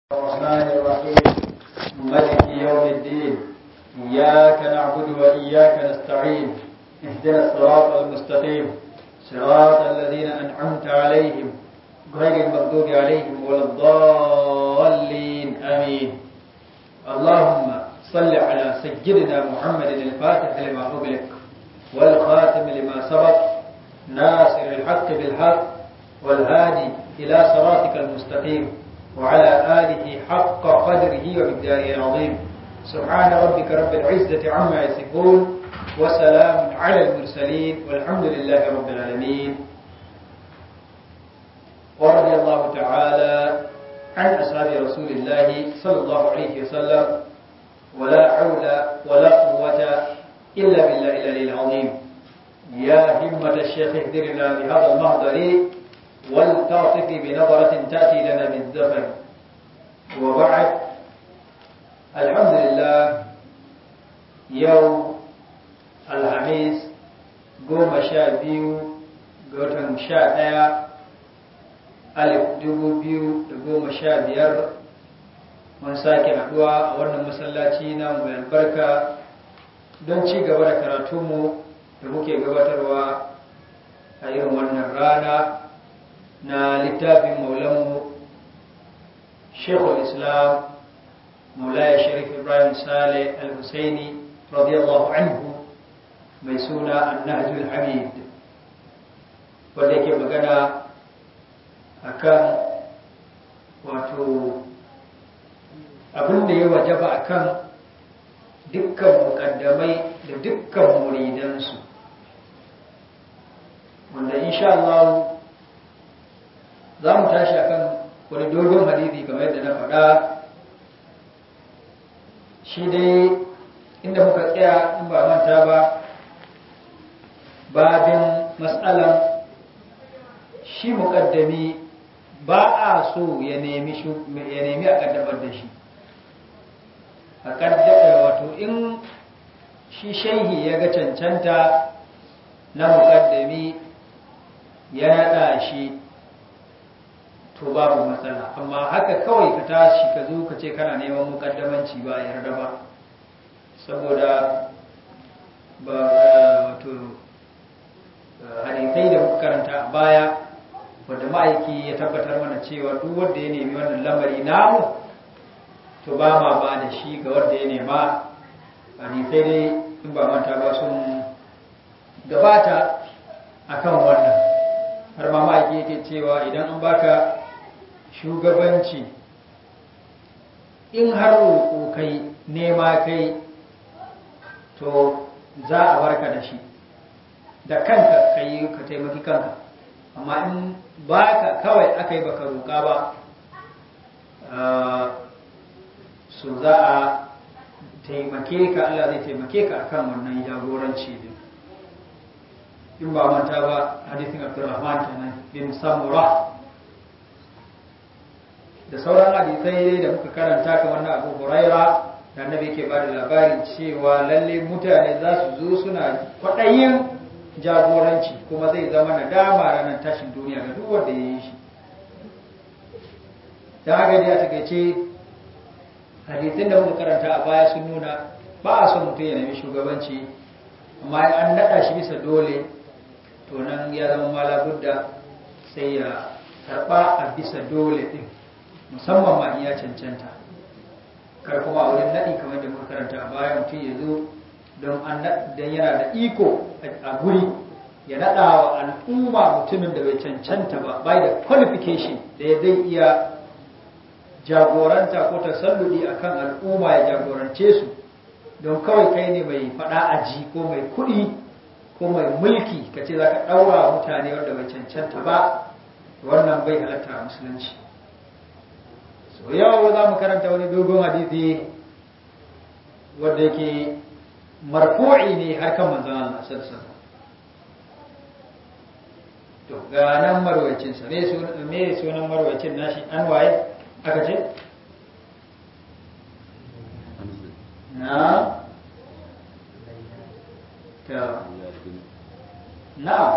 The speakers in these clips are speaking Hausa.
الرحمن الرحيم ملك يوم الدين إياك نعبد وإياك نستعين اهدنا الصراط المستقيم صراط الذين أنعمت عليهم غير المغضوب عليهم ولا الضالين آمين اللهم صل على سيدنا محمد الفاتح لما أغلق والخاتم لما سبق ناصر الحق بالحق والهادي إلى صراطك المستقيم وعلى آله حق قدره ومقداره العظيم سبحان ربك رب العزة عما يصفون وسلام على المرسلين والحمد لله رب العالمين ورضي الله تعالى عن أصحاب رسول الله صلى الله عليه وسلم ولا حول ولا قوة إلا بالله العلي العظيم يا همة الشيخ اهدرنا بهذا المهدر ولتعطف بنظرة تأتي لنا بالزفر وبعد الحمد لله يوم الخميس قوم شابيو قوتن شاء alif dubu biyu da goma sha biyar mun sake haɗuwa a wannan masallaci na mai albarka don ci gaba da karatunmu da muke gabatarwa a irin wannan rana na littafin maulanmu shekul islam maulaya sharif ibrahim saleh al-husaini radiyallahu anhu mai suna annahjul hamid wanda yake magana akan wato abin da ya wajaba akan dukkan mukaddamai da dukkan muridansu wanda insha Allah za mu tashi akan wani dogon hadisi kamar yadda na faɗa shi dai inda muka tsaya in ba manta ba babin matsalan shi muƙaddami ba a so ya nemi a ƙaddamar da shi a ƙaddamar wato in shi shaihi ya ga cancanta na muƙaddami ya naɗa shi to babu matsala amma haka kawai ka tashi ka zo ka ce kana neman muƙaddamanci ba a yarda ba saboda ba wato hadisai da muka karanta a baya wadda ma'aiki ya tabbatar mana cewa duk wanda ya nemi wannan lamari namu to ba ma ba da shi ga wanda ya nema hadisai dai in ba manta ba sun gabata akan wannan har ma ma'aiki yake cewa idan an baka shugabanci in har roƙo kai nema kai to za a barka da shi da kanka ka yi ka taimaki kanka amma in baka kawai aka yi baka roƙa ba su za a taimake ka Allah zai taimake ka akan wannan jagoranci din in ba manta ba hadithin Abdurrahman kenan bin Samura da sauran hadisai da muka karanta kamar na Abu Huraira da annabi ke ba da labarin cewa lalle mutane za su zo suna kwaɗayin jagoranci kuma zai zama nadama ranar tashin duniya ga duk wanda ya yi shi da haka dai a takaice hadisin da muka karanta a baya sun nuna ba a son mutum ya nemi shugabanci amma an naɗa shi bisa dole to nan ya zama mala budda sai ya karɓa a bisa dole ɗin musamman ma iya cancanta kar kuma a wurin naɗi kamar da muka karanta a baya mutum ya zo don yana da iko a guri ya naɗa wa al'umma mutumin da bai cancanta ba bai da qualification da ya zai iya jagoranta ko tasalludi akan al'umma ya jagorance su don kawai kai ne mai faɗa aji ko mai kuɗi ko mai mulki ka ce za ka ɗaura mutane wanda bai cancanta ba wannan bai halatta a musulunci so yau za mu karanta wani dogon hadisi wanda yake marfu'i ne har kan manzon Allah sallallahu alaihi to ga nan marwayacin sa me sunan me sunan marwayacin nashi an waye aka ce na ta نعم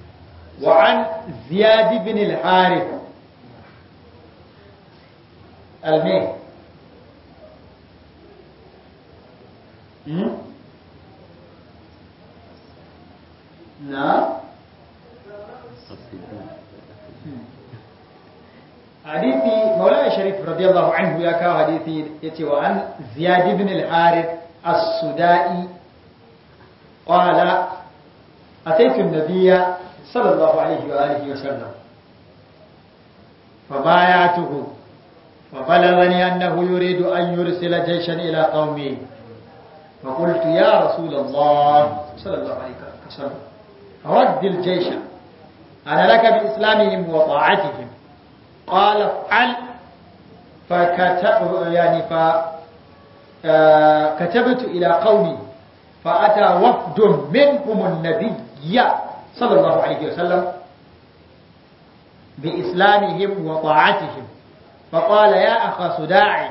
وعن زياد بن الحارث alme na حديثي مولانا شريف رضي الله عنه يا كاو حديثي يتي وعن زياد بن الحارث السدائي قال أتيت النبي صلى الله عليه وآله وسلم فبايعته فبلغني أنه يريد أن يرسل جيشا إلى قومه فقلت يا رسول الله صلى الله عليه وسلم رد الجيش أنا لك بإسلامهم وطاعتهم قال افعل فكتب يعني فكتبت إلى قومي فأتى وفد منهم النبي صلى الله عليه وسلم بإسلامهم وطاعتهم فقال يا أخا صداعي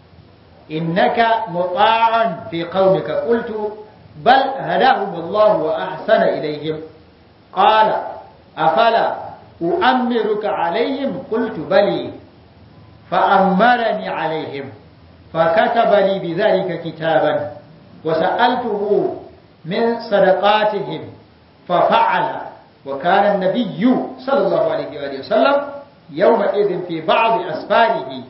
إنك مطاع في قومك قلت بل هداهم الله وأحسن إليهم قال أفلا أؤمرك عليهم قلت بلي فأمرني عليهم فكتب لي بذلك كتابا وسألته من صدقاتهم ففعل وكان النبي صلى الله عليه وآله وسلم يومئذ في بعض أسفاره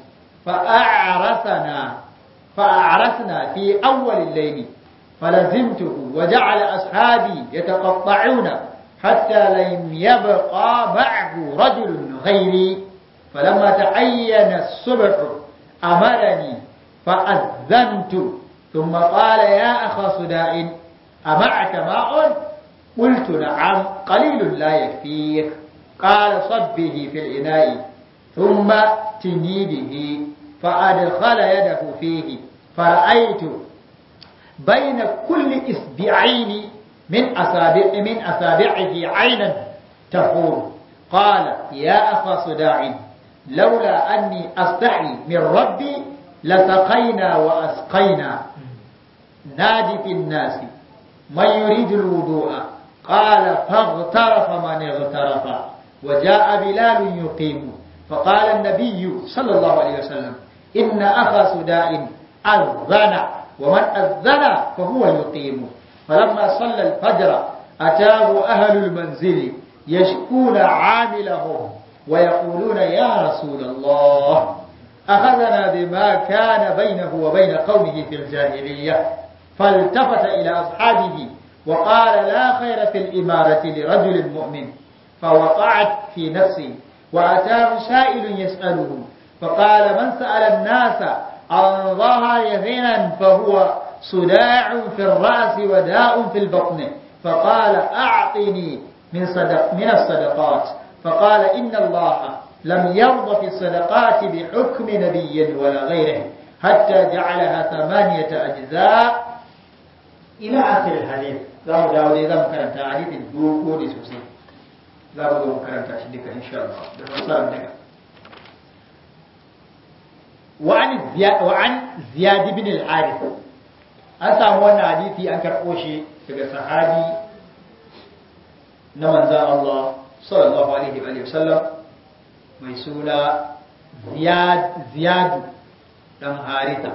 فأعرسنا فأعرسنا في أول الليل فلزمته وجعل أصحابي يتقطعون حتى لم يبقى معه رجل غيري فلما تعين الصبح أمرني فأذنت ثم قال يا أخا صداء أمعك ماء قلت نعم قليل لا يكفيك قال صبه في الإناء ثم تني به فأدخل يده فيه فرأيت بين كل إسبعين من أصابع من أصابعه عينا تفور قال يا أخا صداع لولا أني أستحي من ربي لسقينا وأسقينا نادي في الناس من يريد الوضوء قال فاغترف من اغترف وجاء بلال يقيم فقال النبي صلى الله عليه وسلم إن أخا سداء أذن ومن أذن فهو يقيم فلما صلى الفجر أتاه أهل المنزل يشكون عاملهم ويقولون يا رسول الله أخذنا بما كان بينه وبين قومه في الجاهلية فالتفت إلى أصحابه وقال لا خير في الإمارة لرجل مؤمن فوقعت في نفسي وأتاه سائل يسأله فقال من سأل الناس عن ظهر غنى فهو صداع في الرأس وداء في البطن فقال أعطني من, صدق من الصدقات فقال إن الله لم يرض في الصدقات بحكم نبي ولا غيره حتى جعلها ثمانية أجزاء إلى آخر الحديث za mu dawo dai za mu karanta hadithin dogo ne sosai za mu zo mu karanta shi duka insha Allah da fassarar daga wa an ziyad ibn al-harith an samu wannan hadisi an karɓo shi daga sahabi na manzan Allah sallallahu alaihi wa sallam mai suna ziyadu dan haritha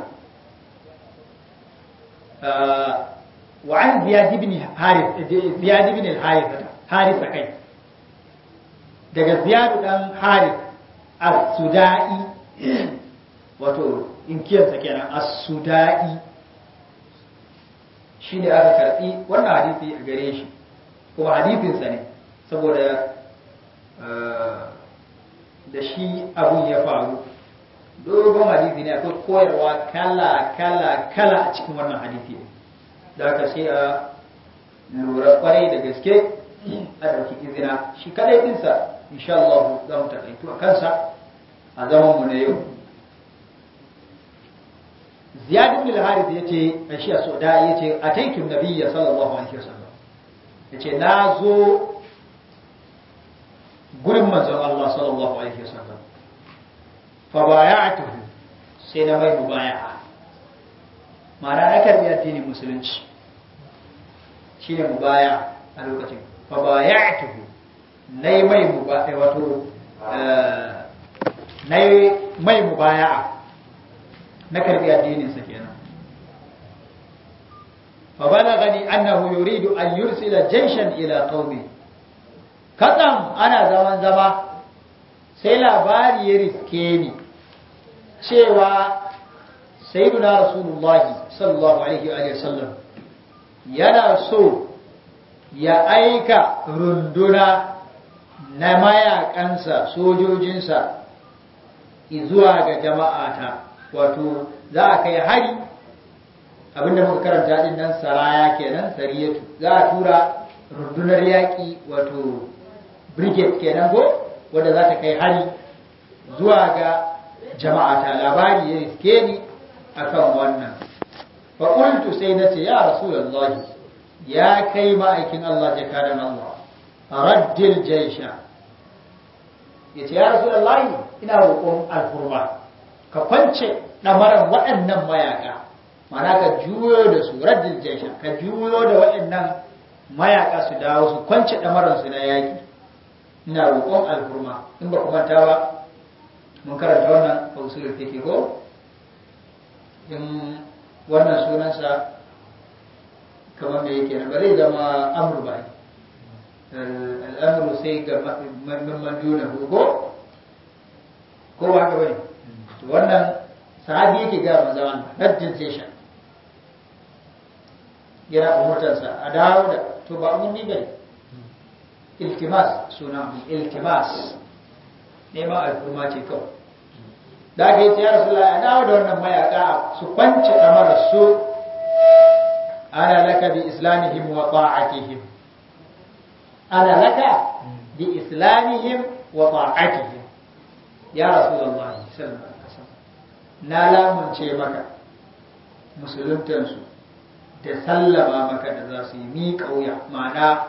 وعن زياد بن حارث زياد بن الحارث حارث kai daga ziyad dan harith as-sudai wato inkiyarsa kenan as-sudai shine aka karbi wannan hadisi a gare shi kuma hadisinsa ne saboda da shi abun ya faru dogon hadisi ne akwai koyarwa kala kala kala a cikin wannan hadisi ne da aka sai a lura kwarai da gaske a ɗauki izina shi kadai ɗinsa insha Allah za mu taƙaitu a kansa a zaman mu na yau ziyad ibn al-harith yace shi a soda yace ataitu nabiyya sallallahu alaihi wasallam yace na zo gurin manzon Allah sallallahu alaihi wasallam fa bay'atuhu sai na mai mubaya'a ma'ana na karbi addinin musulunci shine mubaya a lokacin fa bay'atuhu nayi mai mubaya wato nayi mai mubaya'a na karbi addinin sa kenan fa balagani annahu yuridu an yursila jayshan ila qaumi kadam ana zaman zama sai labari ya riske ni cewa sayyiduna rasulullahi sallallahu alaihi wa sallam yana so ya aika runduna na mayakansa sojojinsa zuwa ga jama'ata wato za a kai hari abinda muka karanta din nan saraya kenan sariyatu za a tura rundunar yaƙi wato brigade kenan ko wanda za ta kai hari zuwa ga jama'ata labari ya riske ni akan wannan fa qultu sai nace ya rasulullahi ya kai ma'aikin Allah jakadan Allah raddil jaysha yace ya rasulullahi ina roƙon alfurma ka kwance damaran waɗannan mayaka mana ka juyo da su raddil jaysha ka juyo da waɗannan mayaka su dawo su kwance damaran su na yaki ina roƙon alfurma in ba ku manta ba mun karanta wannan a usulul fiqh ko in wannan sunansa kamar da yake ba zai zama amru ba al'amru sai ga mamman duna ko ko ba haka bane to wannan sahabi yake ga manzo Allah raddin session yana umurtarsa a dawo da to ba umurni bane iltimas sunan iltimas neman al'umma ce kawai da aka yi ta yara sula a dawo da wannan mayaka su kwanci kamar su ana laka bi islamihim wa ta'atihim ana laka bi islamihim wa ta'atihim ya rasulullahi sallallahu alaihi wasallam na lamunce maka musuluntansu da sallama maka da za su yi miƙa wuya ma'ana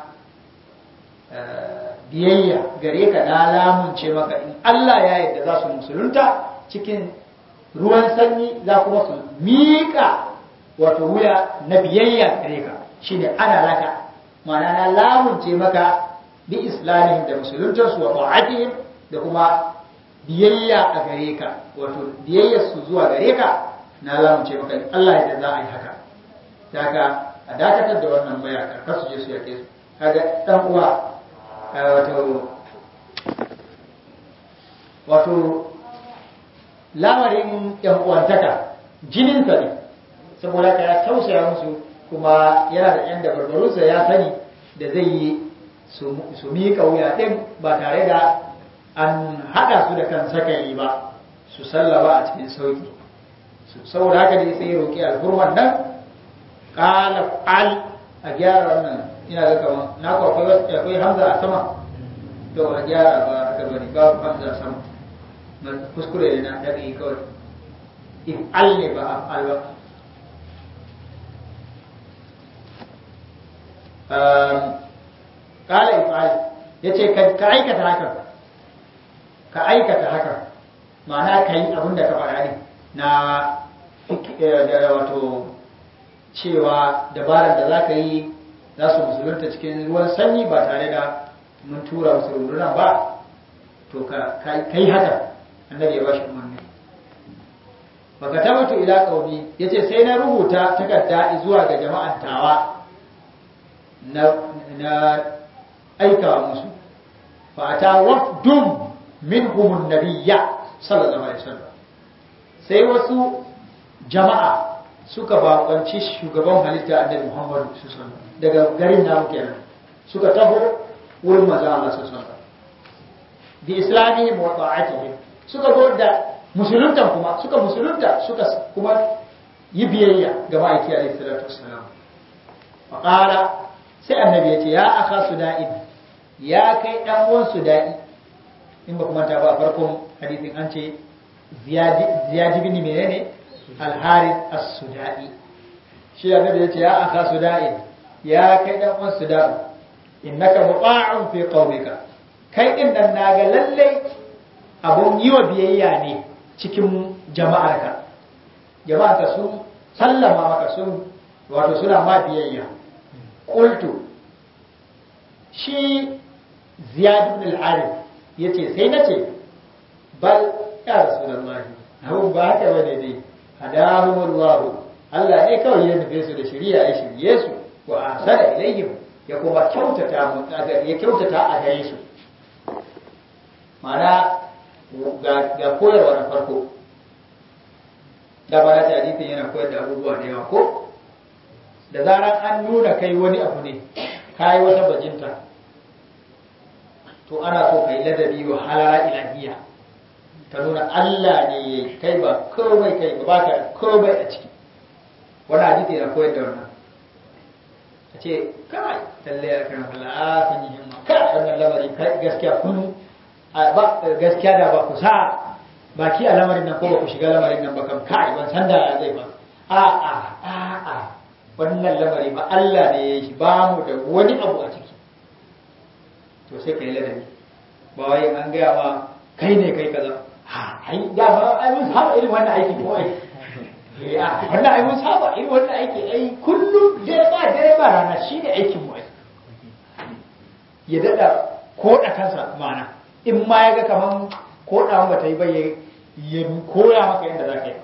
biyayya gare ka na lamunce maka in Allah ya yarda za su musulunta cikin ruwan sanyi za kuma su miƙa wato wuya na biyayya gare ka shine ana laka ma'ana na lamunce maka bi islamihim da musuluntarsu wa ta'atihim da kuma biyayya a gare ka wato biyayyar su zuwa gare ka na lamunce maka in Allah ya za a yi haka daga a dakatar da wannan mayaka kar su je su yake su kaga dan uwa wato wato lamarin yan uwantaka jininsa ne saboda ka ya tausaya musu kuma yana da yan dabarbarunsa ya sani da zai yi su miƙa wuya ɗin ba tare da an haɗa su da kan sakali ba su sallaba a cikin sauki saboda haka ne sai roƙi alhurman nan ƙala al a gyara wannan ina ga kaman na ku akwai akwai hamza a sama to a gyara ba haka bane babu hamza a sama kuskure ne na daga kawai in al ne ba al ba kala ifal ya ce ka aikata haka ka aikata haka ma'ana ka yi abin da ka faɗa ne na wato cewa dabarar da za ka yi za su musulunta cikin ruwan sanyi ba tare da mun tura musu rundunan ba to ka yi haka annabi ya bashi umarni baka tabbatu ila qaumi yace sai na rubuta takarda zuwa ga jama'an tawa na na aika musu fa ata wafdum minhum an-nabiyya sallallahu alaihi wasallam sai wasu jama'a suka bakonci shugaban halitta annabi Muhammad sallallahu alaihi wasallam daga garin namu kenan suka taho wurin manzon Allah sallallahu alaihi wasallam bi islamihim wa ta'atihim suka zo da musulunta kuma suka musulunta suka kuma yi biyayya ga ma'aiki alaihi salatu wassalam fa qala sai annabi ya ce ya aka suda'in ya kai dan uwan suda'i in ba kuma ta ba farkon hadisin an ce ziyad ibn menene al-harith as-suda'i shi annabi ya ce ya aka suda'in ya kai dan uwan suda'i innaka muqa'un fi qaumika kai din nan naga lallai abun yi wa biyayya ne cikin jama'arka jama'arka sun sallama maka sun wato suna ma biyayya qultu shi ziyad ibn al-arif yace sai nace bal ya rasulullahi abu ba haka bane dai hadahumullahu Allah ne kawai ya nufe su da shari'a ya shirye su wa ahsana ilayhim ya kuma kyautata mu ya kyautata a gare su mana ga koyarwa na farko da ba ta hadisin yana koyar da abubuwa da yawa ko da zarar an nuna kai wani abu ne kai wata bajinta to ana so kai ladabi wa halara ilahiyya ka nuna Allah ne ya kai ba komai kai ba ka komai a ciki wani hadisi yana koyar da wannan a ce kai talle ya kan Allah a kun yi himma kai wannan lamari kai gaskiya kun ba gaskiya da ba ku sa baki a lamarin nan ko ba ku shiga lamarin nan ba kam kai ban san da ya zai ba a a a a wannan lamari ba Allah ne ya yi shi ba mu da wani abu a ciki to sai kai ladabi ba wai an gaya ma kai ne kai kaza ha ai da ba ai mun saba irin wannan aiki ko ai ya wannan ai mun saba irin wannan aiki ai kullum dare ba dare ba rana shine aikin mu ai ya dada koda kansa mana in ma ya ga kaman koda ba ta yi ba ya koya maka yadda za ka yi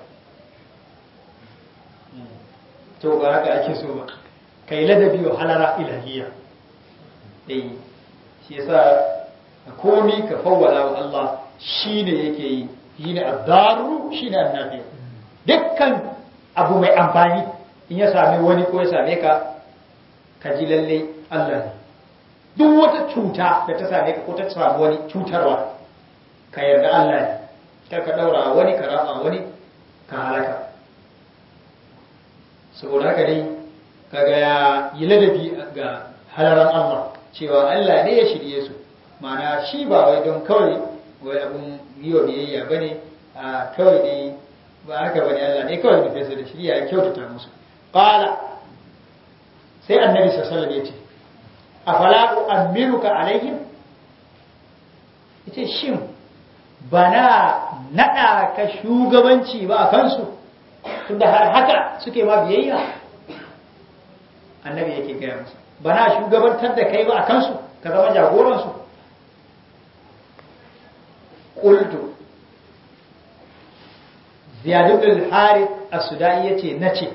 to ba haka ake so ba kai ladabi wa halara ilahiyya eh shi yasa komi ka fawwala wa Allah shine yake yi shine addaru shine annabi dukkan abu mai amfani in ya same wani ko ya same ka ka ji lalle Allah ne duk wata cuta da ta same ka ko ta samu wani cutarwa ka yarda Allah ne kar ka daura wani ka rama wani ka halaka saboda haka dai kaga ya yi ladabi ga halaran Allah cewa Allah ne ya shirye su mana shi ba wai don kawai wai abun yiwa biyayya ba ne a kawai ne ba haka ba ne Allah ne kawai nufe su da shirya ya kyautata musu ƙala sai annabi sassalam ya ce a fala'u amiruka alaihim ita shin ba na naɗa ka shugabanci ba a kansu tunda har haka suke ma biyayya annabi yake gaya musu ba na shugabantar da kai ba a kansu ka zama jagoransu ƙultu ziyadu bin harith as-sudai yace nace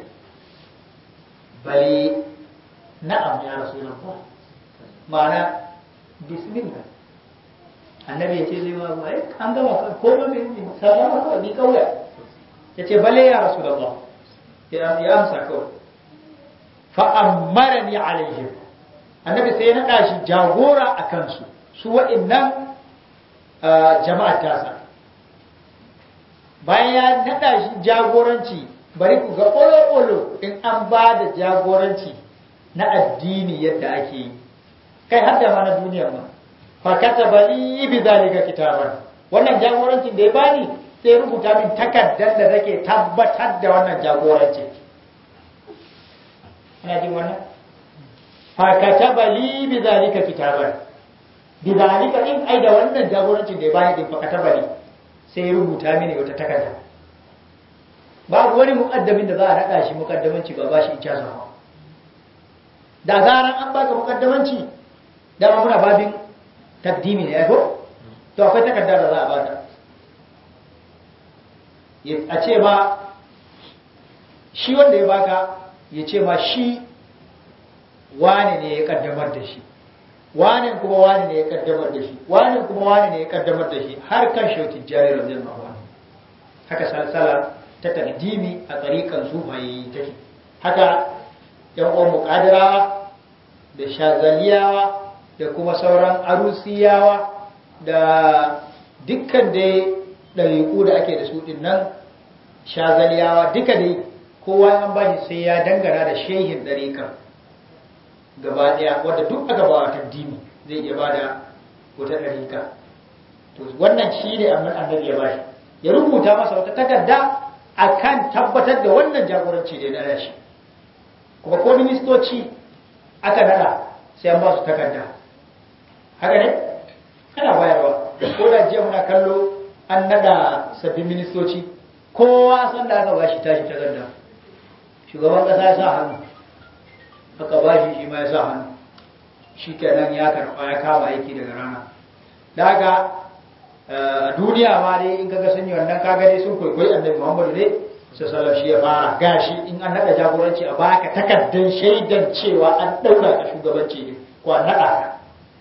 bali na'am ya rasulullah ma'ana bismillah annabi yace zai ma ai an gama ko ba me sallama ko bi kauya yace bale ya rasulullah ya ya amsa kawai fa amarani alaihim annabi sai ya naɗa shi jagora a kansu su wa'innan jama'a tasa bayan ya naɗa shi jagoranci bari ku ga olo-olo in an ba da jagoranci na addini yadda ake yi kai har da ma na duniyar ma fakata bali bi zalika kitaban wannan jagorancin da ya bani sai rubuta min takardar da take tabbatar da wannan jagorancin ana jin wannan fakataba li bi zalika kitaban bi zalika in ai da wannan jagorancin da ya bani din fakataba li sai ya rubuta mini wata takarda babu wani muqaddamin da za a nada shi muqaddamanci ba bashi ijaza ba da zaran an baka muqaddamanci dama muna babin takdimi ne ko to akwai takarda da za a baka a ce ma shi wanda ya baka ya ce ma shi wane ne ya kaddamar da shi wane kuma wane ne ya kaddamar da shi wane kuma wane ne ya kaddamar da shi har kan shautin jari radiyallahu anhu haka salsala ta takdimi a tsarikan sufaye take haka yan uwan muqadirawa da shazaliyawa da kuma sauran arusiyawa da dukkan dai ɗariƙu da ake da su ɗin nan shazaliyawa duka dai kowa an bashi sai ya dangana da shehin ɗariƙar gaba ɗaya wadda duk aka ba ta dini zai iya bada wata ɗariƙa to wannan shi ne amma annabi ya bashi ya rubuta masa wata takarda akan tabbatar da wannan jagoranci da ya nada shi kuma ko ministoci aka nada sai an ba su takarda haka ne ana bayarwa ko da jiya muna kallo an nada sabbin ministoci kowa san da aka bashi tashi takarda shugaban kasa ya sa hannu aka bashi shi ma ya sa hannu shi kenan ya karɓa ya kama aiki daga rana da haka a duniya ma dai in kaga sun yi wannan kaga dai sun kwaikwayi annabi muhammadu ne sallallahu shi ya fara gashi in an nada jagoranci a baka takaddan shaidan cewa an daura ka shugabanci ne ko an nada ka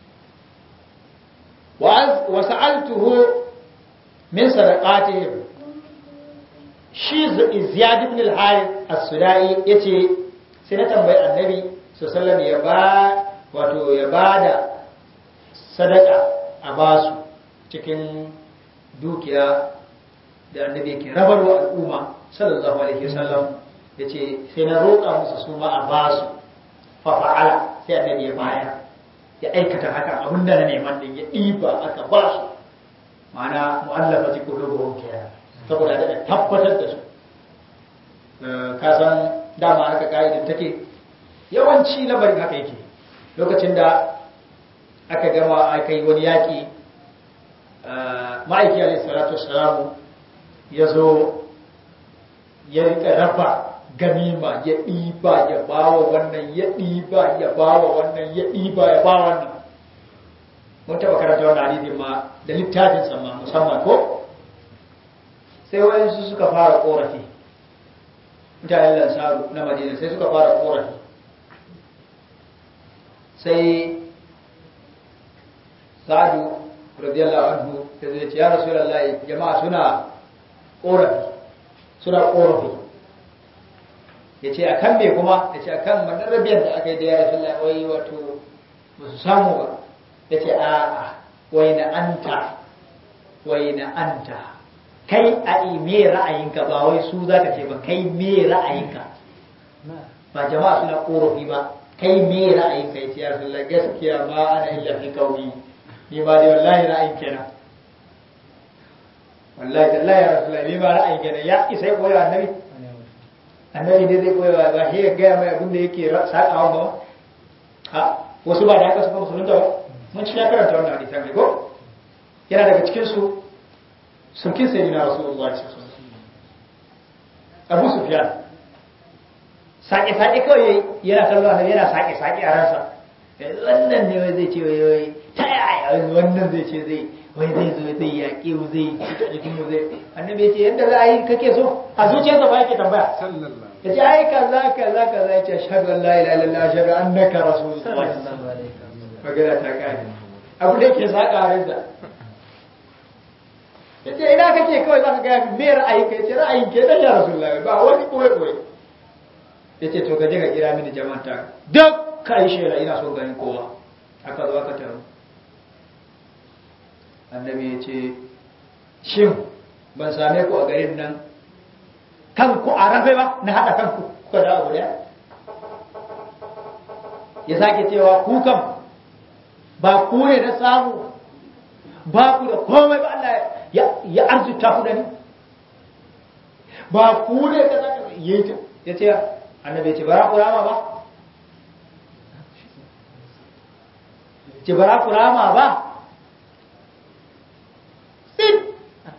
wa sa'altuhu min sadaqatihim shi Ziyad ibn al-Harith as-Sudai yace sai na tambayi Annabi sallallahu ya ba wato ya bada sadaka a basu cikin dukiya da Annabi yake rabarwa al'umma sallallahu alaihi wasallam yace sai na roƙa musu su ma a basu fa fa'ala sai Annabi ya bayar ya aikata haka abinda na neman din ya ɗiba aka basu ma'ana mu'allafa ji kulubuhum kenan saboda da tabbatar da su ka san dama haka ka'idar take yawanci lamarin haka yake lokacin da aka gama aka yi wani yaƙi ma'aiki alaihi salatu wassalamu ya zo ya rika raba ganima ya ɗiba ya bawa wannan ya ɗiba ya bawa wannan ya ɗiba ya bawa wannan mun taɓa karanta wannan hadisin ma da littafin sama musamman ko sai wayansu suka fara korafi mutanen lansaru na madina sai suka fara korafi sai sa'adu radiyallahu anhu da zai ce ya rasulullahi jama'a suna korafi suna korafi ya ce a kan me kuma ya ce a kan rabiyar da aka yi da ya rasulullahi wai wato ba su samu ba ya ce a'a wai na anta wai na anta kai a me ra'ayinka ba wai su za ka ce ba kai me ra'ayinka ba jama'a suna korafi ba kai me ra'ayinka ya ce ya rasulullah gaskiya ma ana illa fi kauni ni ba dai wallahi ra'ayin kenan wallahi tallahi ya rasulullah ni ba ra'ayin kenan ya isa ya koya annabi annabi ne zai koya ba shi ya gaya mai abin da yake sakawa ba ha wasu ba da haka suka musulunta ba mun ci ya karanta wannan hadisan ne ko yana daga cikin su sulkin sai na rasulullah abu sufyan sake sake kawai yana kallon annabi yana sake sake a ransa wannan ne wai zai ce wai wai ta yaya wannan zai ce zai wai zai zo zai yaƙe mu zai cika jikin mu zai annabi ya ce yadda za a yi kake so a zuciyarsa ba yake tambaya ya ce ai kaza kaza kaza ya ce ashhadu an la ilaha illallah ashhadu annaka rasulullah magana ta kare abu da yake saka ransa ya ce ina kake kawai za ka gaya me ra'ayin ka ya ce ra'ayin ke dan ya rasulullah ba wani koyi koyi ya ce to ka je ka kira mini jama'an ta duk ka yi shela ina so ganin kowa aka zo aka taru annabi ya ce shin ban same ku a garin nan kanku a rafe ba na haɗa kanku kuka da abu daya ya sake cewa ku kam ba ku ne na samu ba ku da komai ba Allah ya arzuta ku da ni ba ku ne ka zaka yi ya ce annabi ce bara ku rama ba ce bara ku rama ba sin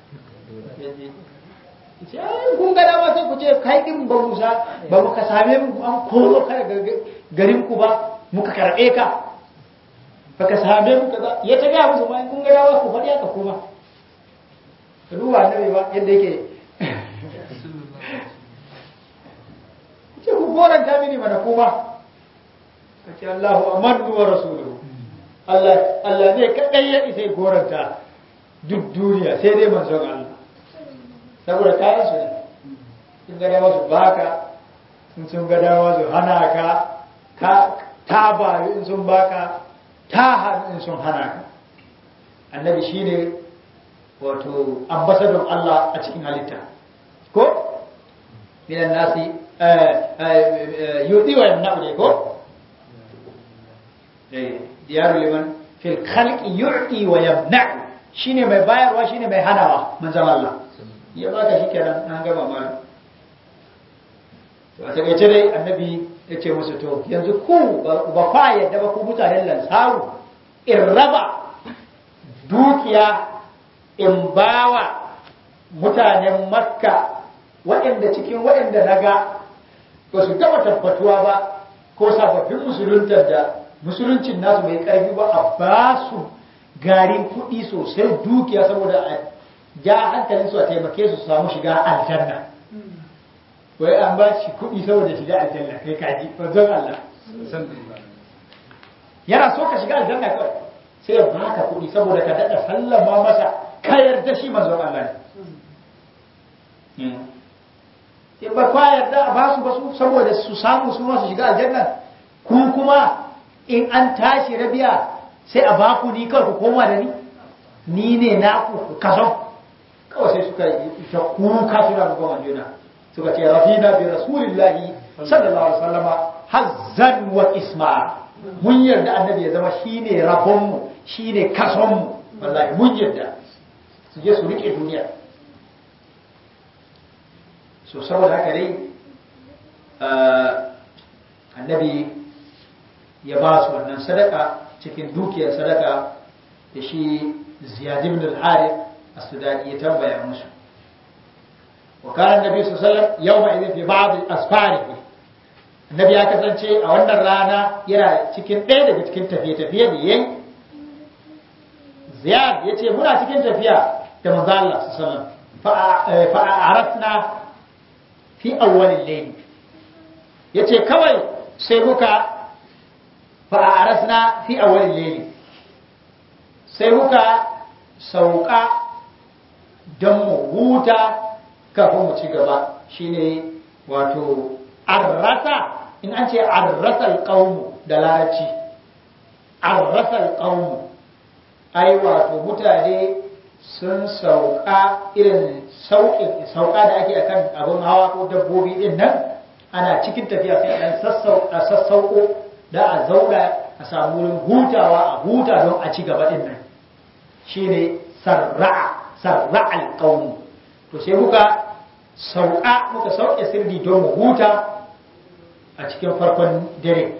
ce ai kun ga dama sai ku ce kai din ba musa ba muka same mu an koro ka daga garin ku ba muka karbe ka baka same mu kaza ya ta ga musu ma kun ga dama ku faɗi haka kuma ka duba annabi ba yadda yake ce ku goranta mini mana kuma ka ce Allahu amanu wa rasuluhu Allah Allah ne kadai ya isa goranta duk duniya sai dai manzon Allah saboda kayan su ne sun ga dama su baka in sun ga dama su hana ka ka ta bayu in sun baka ta hannu in sun hana ka annabi shine wato ambasadon Allah a cikin halitta ko minan nasi yudi wa yamna'u ne ko diyaru liman fil khalqi yu'ti wa yamna'u shine mai bayarwa shine mai hanawa manzon Allah ya baka shikenan an gama malam to a takaice dai annabi ya ce musu to yanzu ku ba fa yadda ba ku mutanen lansaru in raba dukiya in bawa mutanen makka waɗanda cikin waɗanda na ga ba su taɓa tabbatuwa ba ko sababbin musuluntar da musuluncin nasu bai ƙarfi ba a ba su garin kuɗi sosai dukiya saboda a ja hankalin su a taimake su samu shiga aljanna wai an ba shi kuɗi saboda shiga aljanna kai kaji wanzan Allah yana so ka shiga aljanna kawai sai ya baka kuɗi saboda ka daɗa sallama masa ka yarda shi manzon Allah ne in ba kwa yarda a basu basu saboda su samu su masu shiga aljanna ku kuma in an tashi rabiya sai a baku ni kawai ku koma da ni ni ne na ku kaso kawai sai suka yi ta kuka suna rubawan juna suka ce rafina bi rasulillahi sallallahu alaihi wasallama hazzan wa isma mun yarda annabi ya zama shine rabon mu shine kason mu wallahi mun yarda su je su rike duniya so saboda haka dai annabi ya ba su wannan sadaka cikin dukiyar sadaka da shi ziyad ibn al-harith as-sudani ya tambaya musu wa kana annabi sallallahu alaihi wasallam yawma idin fi ba'd asfarihi annabi ya kasance a wannan rana yana cikin ɗaya daga cikin tafiye-tafiye da yayi ziyad yace muna cikin tafiya da manzo Allah sallallahu alaihi wasallam fa arafna fi awwalil layl yace kawai sai muka fa arasna fi awwalil layl sai muka sauka don mu huta kafin mu ci gaba shine wato arrasa in an ce arrasa alqawm da larabci arrasa alqawm ai wato mutane sun sauka irin sauƙin sauka da ake akan abin hawa ko dabbobi din nan ana cikin tafiya sai dan sassauko da a zauna a samu wurin hutawa a huta don a ci gaba din nan shine sarra'a sarra'al qawm to sai muka sauka muka sauke sirri don mu huta a cikin farkon dare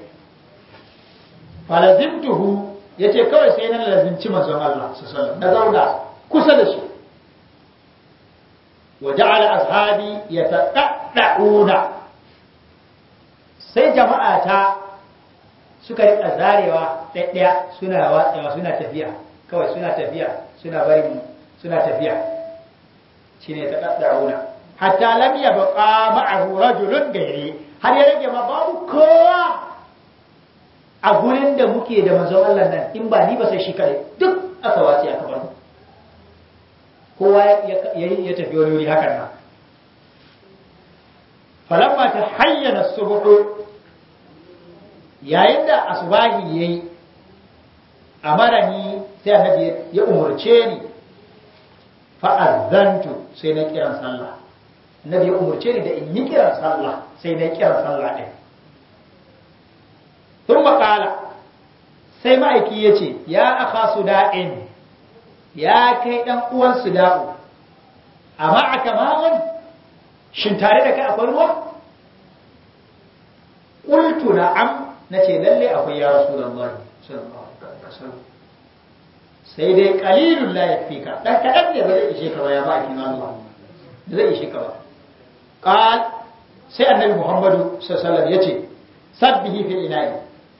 falazimtuhu yace kawai sai na lazimci manzon Allah sallallahu alaihi wasallam na zauna kusa da shi wa ja'ala ashabi yataqadda'una sai jama'a ta suka rika zarewa ɗaya suna watsewa suna tafiya kawai suna tafiya suna bari suna tafiya shine taqadda'una hatta lam yabqa ma'ahu rajulun gairi har ya rage ma babu kowa a gurin da muke da manzon Allah nan in ba ni ba sai shi kare duk aka wace aka bar mu kowa ya tafi wani wuri hakan nan falamma ta hayyana subuhu yayin da asbahi yayi amarani sai annabi ya umurce ni fa azantu sai na kiran sallah annabi ya umurce ni da in yi kiran sallah sai na kiran sallah din tun qala sai ma'aiki yace ya akha suda'in ya kai ɗan uwan su da'u amma a kamawan shin tare da kai akwai ruwa ƙultu na'am na ce lalle akwai ya rasu da Allah sai dai ƙalilun la yafi ka ɗan kaɗan ne ba zai ishe ka ba ya ba a kima Allah da zai ishe ka ba ƙal sai annabi muhammadu sallallahu ya ce sabbihi fil ina'i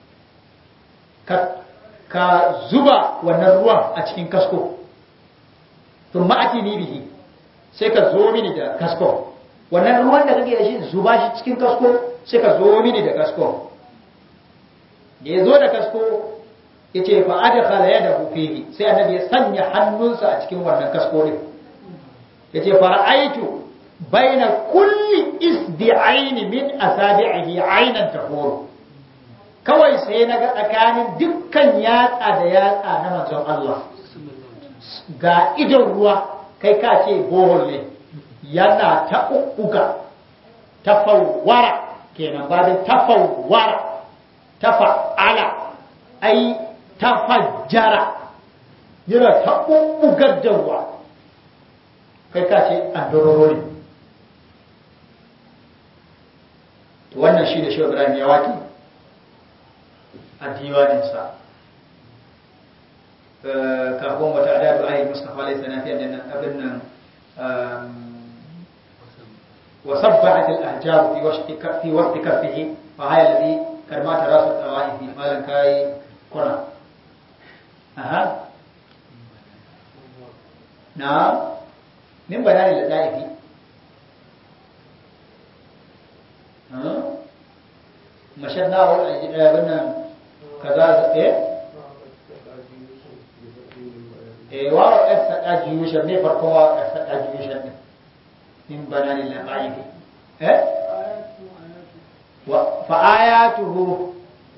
ka zuba wannan ruwan a cikin kasko tun ma'ati ni bihi sai ka zo mini da kasko wannan ruwan da kake da shi zuba shi cikin kasko sai ka zo mini da kasko da ya zo da kasko ya ce fa adkhala yadahu fihi sai annabi ya sanya hannunsa a cikin wannan kasko din ya ce fara'aitu baina kulli isdi'aini min asabi'ihi aynan tahuru kawai sai na ga tsakanin dukkan yatsa da yatsa na manzon Allah ga idon ruwa kai ka ce bohol ne yana ta uga ta fawwara kenan babin ta fawwara ta fa'ala ai ta fajjara yana ta ugar da ruwa kai ka ce an dororo ne wannan shi da shi Ibrahim ya waki a diwaninsa kafin wata adadu ayi mustafa alayhi salam fi annan abin nan wa sabbahat al-ahjar fi washti fi waqti kaffihi fa haya alladhi karma tarasu tawaifi malan kai kuna aha na min bayani da daifi mashanna wa wannan kaza eh eh wa wa asqa jiyushan ne farko wa asqa jiyushan ne min banani la qaidi eh wa fa ayatuhu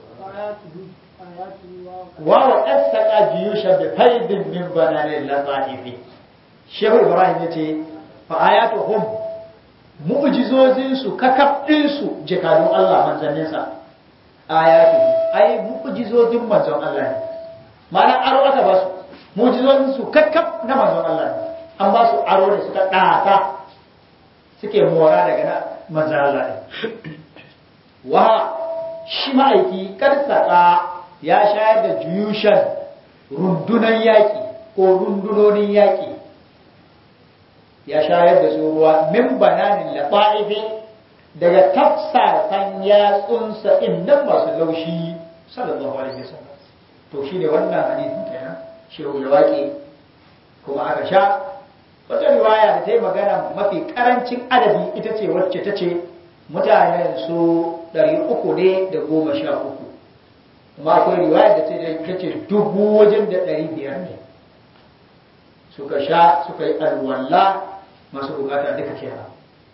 wa wa asqa jiyushan bi faidin min banani la qaidi shehu ibrahim yace fa ayatuhum mu'jizozinsu kakabdinsu jakadun Allah manzanninsa ayatu ai mu'jizozin manzon Allah ne ma'ana aro aka ba su mu'jizozinsu kakkab na manzon Allah ne an ba su aro ne suka ɗata suke mora daga na manzon Allah ne wa shi ma'aiki karsaka ya shayar da juyushan rundunan yaƙi ko rundunonin yaƙi ya shayar da su ruwa min bananin lafa'ifi daga tafsasan yatsunsa inda masu laushi sallallahu alaihi wasallam to shine wannan hadisin kenan shehu ya waƙe kuma aka sha wata riwaya da ta yi magana mafi karancin adadi ita ce wacce ta ce mutanen su ɗari uku ne da goma sha uku kuma akwai riwaya da ta ce dubu wajen da ɗari biyar ne suka sha suka yi alwala masu bukata duka kenan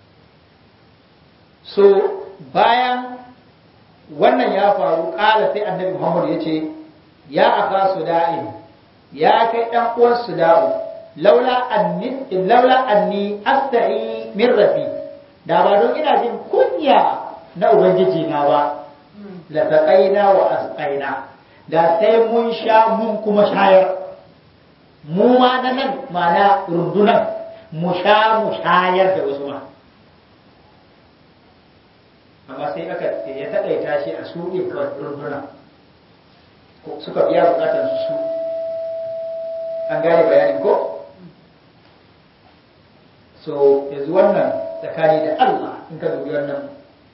so bayan wannan ya faru ƙala sai annabi muhammad ya ce ya aka su da'in ya kai ɗan uwan su da'u laula anni laula anni asta'i min rabbi da ba don ina jin kunya na ubangiji na ba la taqaina wa asqaina da sai mun sha mun kuma shayar mu ma na nan mana rundunan mu sha mu shayar da wasu ma amma sai aka ya taƙaita shi a su ɗin kawai runduna suka biya bukatar su su an gane bayanin ko so yanzu wannan tsakani da Allah in ka dubi wannan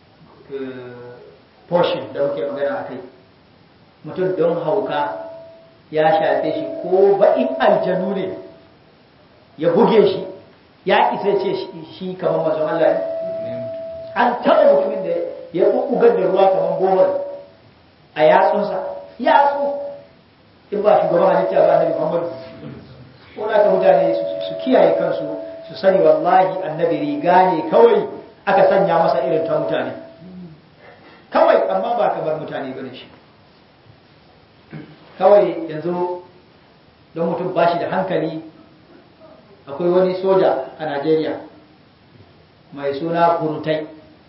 portion da muke magana a kai mutum don hauka ya shafe shi ko baƙin aljanu ne ya buge shi ya isa ce shi kamar mazan Allah ne an taɓa mutumin da ya ƙuƙugar da ruwa kamar gomar a yatsunsa yatsu in ba shugaban halitta ba annabi Muhammad ko da ka mutane su kiyaye kansu su sani wallahi annabi riga ne kawai aka sanya masa irin ta mutane kawai amma ba kamar mutane bane shi kawai yanzu don mutum ba shi da hankali akwai wani soja a Najeriya mai suna burutai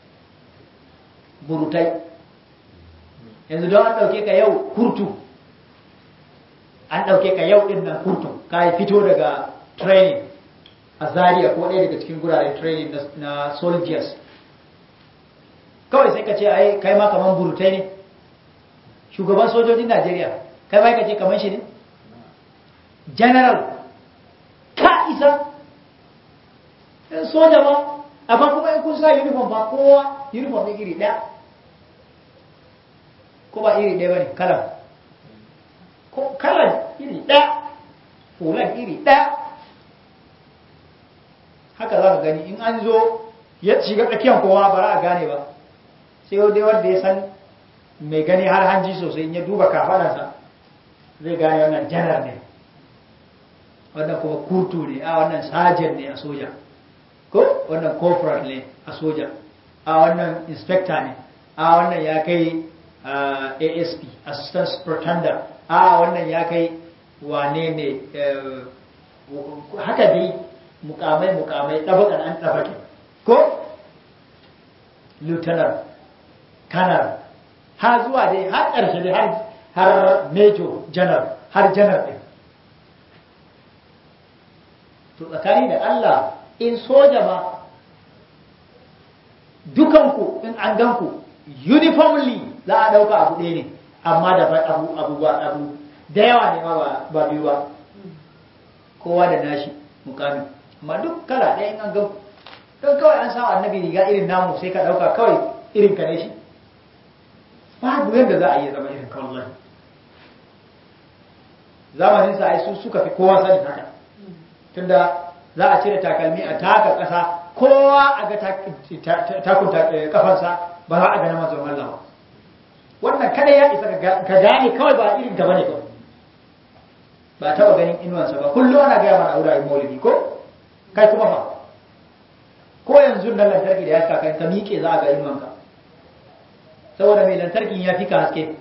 burutai yanzu don an ɗauke ka yau kurtu an ɗauke ka yau ɗin nan kurtu ka yi fito daga training a Zaria ko ɗaya daga cikin guraren training na soldiers kawai sai ka ce ai kai ma kaman burutai ne shugaban sojojin Najeriya kai ma ka ce kaman shi ne general ka isa soja ba amma kuma in kun sa uniform ba kowa uniform ne iri ɗaya ko ba iri ɗaya ba ne kalan ko kalan iri ɗaya fulan iri ɗaya haka za ka gani in an zo ya shiga tsakiyar kowa ba za a gane ba sai dai wanda ya san mai gani har hanji sosai in ya duba kafadarsa zai gane wannan janar ne wannan kuma kurtu ne a wannan sajen ne a soja ko wannan corporal ne a soja a wannan inspector ne a wannan ya kai asp assistant superintendent a wannan ya kai wane ne haka dai mukamai mukamai ɗabakan an ɗabake ko lieutenant kanar har zuwa dai har ƙarshe dai har major general har general ɗin to tsakani da Allah in soja ma dukanku in an ganku uniformly za a ɗauka abu ɗaya ne amma da abu abu ba abu da yawa ne ma ba biyu ba kowa da nashi mukami amma duk kala ɗaya in an ganku don kawai an samu annabi riga irin namu sai ka ɗauka kawai irin ka ne shi babu yadda za a yi zama irin kawai zamanin sa ai su suka fi kowa sani haka tunda za a cire takalmi a taka ƙasa kowa a ga takun kafansa ba za a ga na manzon Allah wannan kada ya isa ka gane kawai ba irin gaba ne ba ba taba ganin inuwansa ba kullum ana gaya mana aure maulidi ko kai kuma fa ko yanzu nan lantarki da ya saka ka miƙe za a ga inuwanka saboda mai lantarkin ya fi ka haske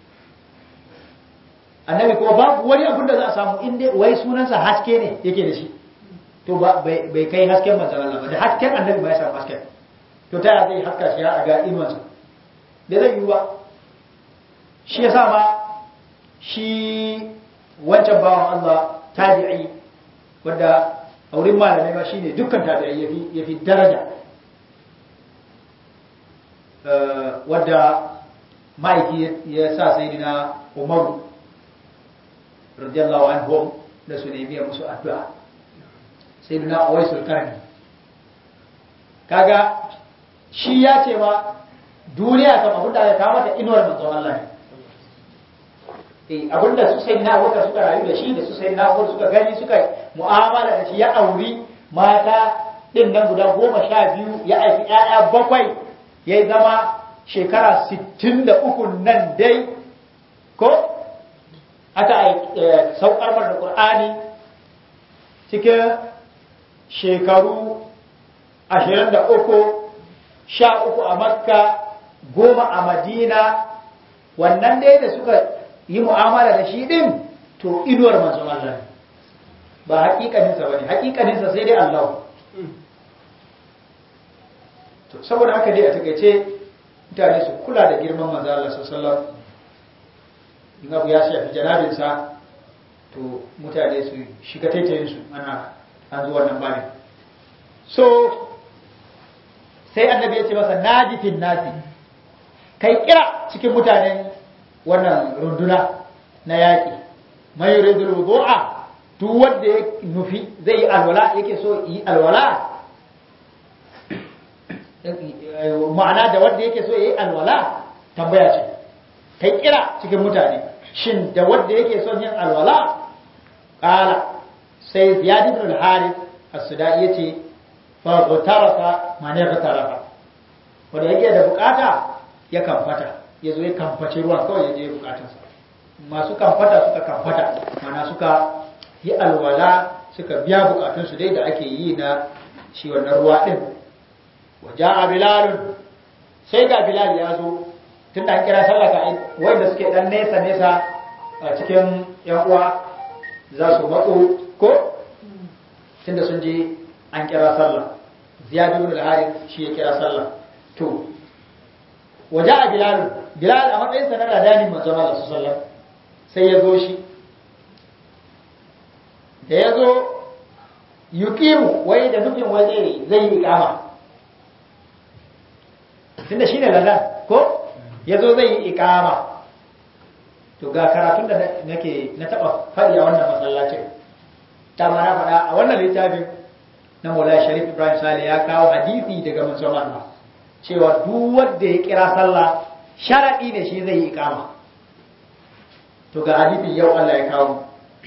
annabi kuma babu wani abin da za a samu inda wai sunansa haske ne yake da shi to bai kai hasken manzan Allah ba da hasken annabi ba ya samu hasken to ta zai haska shi ya ga inuwansa da zai yi ba shi ya ma shi wancan bawan Allah tabi'i wadda a wurin malamai ba shine dukkan tabi'i ya fi daraja wadda ma'aiki ya sa sayidina umaru radiyallahu anhu da su nemi musu addu'a sayidina uwaisul karni kaga shi ya ce ma duniya kam abinda aka kama da inuwar manzon Allah ne eh abinda su sai na waka suka rayu da shi da su sai na suka gani suka mu'amala da shi ya auri mata din nan guda goma sha biyu ya aiki ƴaƴa bakwai ya zama shekara sittin da uku nan dai ko aka saukar da Qur'ani cikin shekaru ashirin da uku sha uku a makka goma a madina wannan dai da suka yi mu'amala da shi din to inuwar manzon Allah ba hakikaninsa ba ne hakikaninsa sai dai Allah to saboda haka dai a takaice mutane su kula da girman manzon Allah sallallahu in abu ya shafi janabinsa to mutane su shiga taitayinsu ana an zuwa nan bane so sai annabi ya ce masa najifin nasi kai kira cikin mutanen wannan runduna na yaƙi mai yuridul wudu'a duk wanda ya nufi zai yi alwala yake so yi alwala ma'ana da wanda yake so yi alwala tambaya ce kai kira cikin mutane shin da wanda yake son yin alwala qala sai ziyad ibn al-harith as-sudai yace fa tarafa mane ka tarafa wanda yake da bukata ya kamfata ya zo ya kamfaci ruwan kawai ya je bukatarsa masu kamfata suka kamfata mana suka yi alwala suka biya bukatunsu dai da ake yi na shi wannan ruwa din waje a bilalun sai ga bilal ya zo tun da an kira sallaka wanda suke dan nesa nesa a cikin yan uwa za su matso ko tunda sun je an kira sallah ziyad ibn al-harith shi ya kira sallah to waje a bilal bilal a matsayinsa na ladanin manzon Allah sallallahu sai ya zo shi da ya zo yuqimu wai da nufin wai zai zai yi ikama tunda shine ladan ko ya zo zai yi ikama to ga karatun da nake na taba faɗi a wannan masallacin ta ma na faɗa a wannan littafin na Maulana Sharif Ibrahim Sale ya kawo hadisi daga manzon Allah cewa duk wanda ya kira sallah sharadi ne shi zai yi ikama to ga hadisin yau Allah ya kawo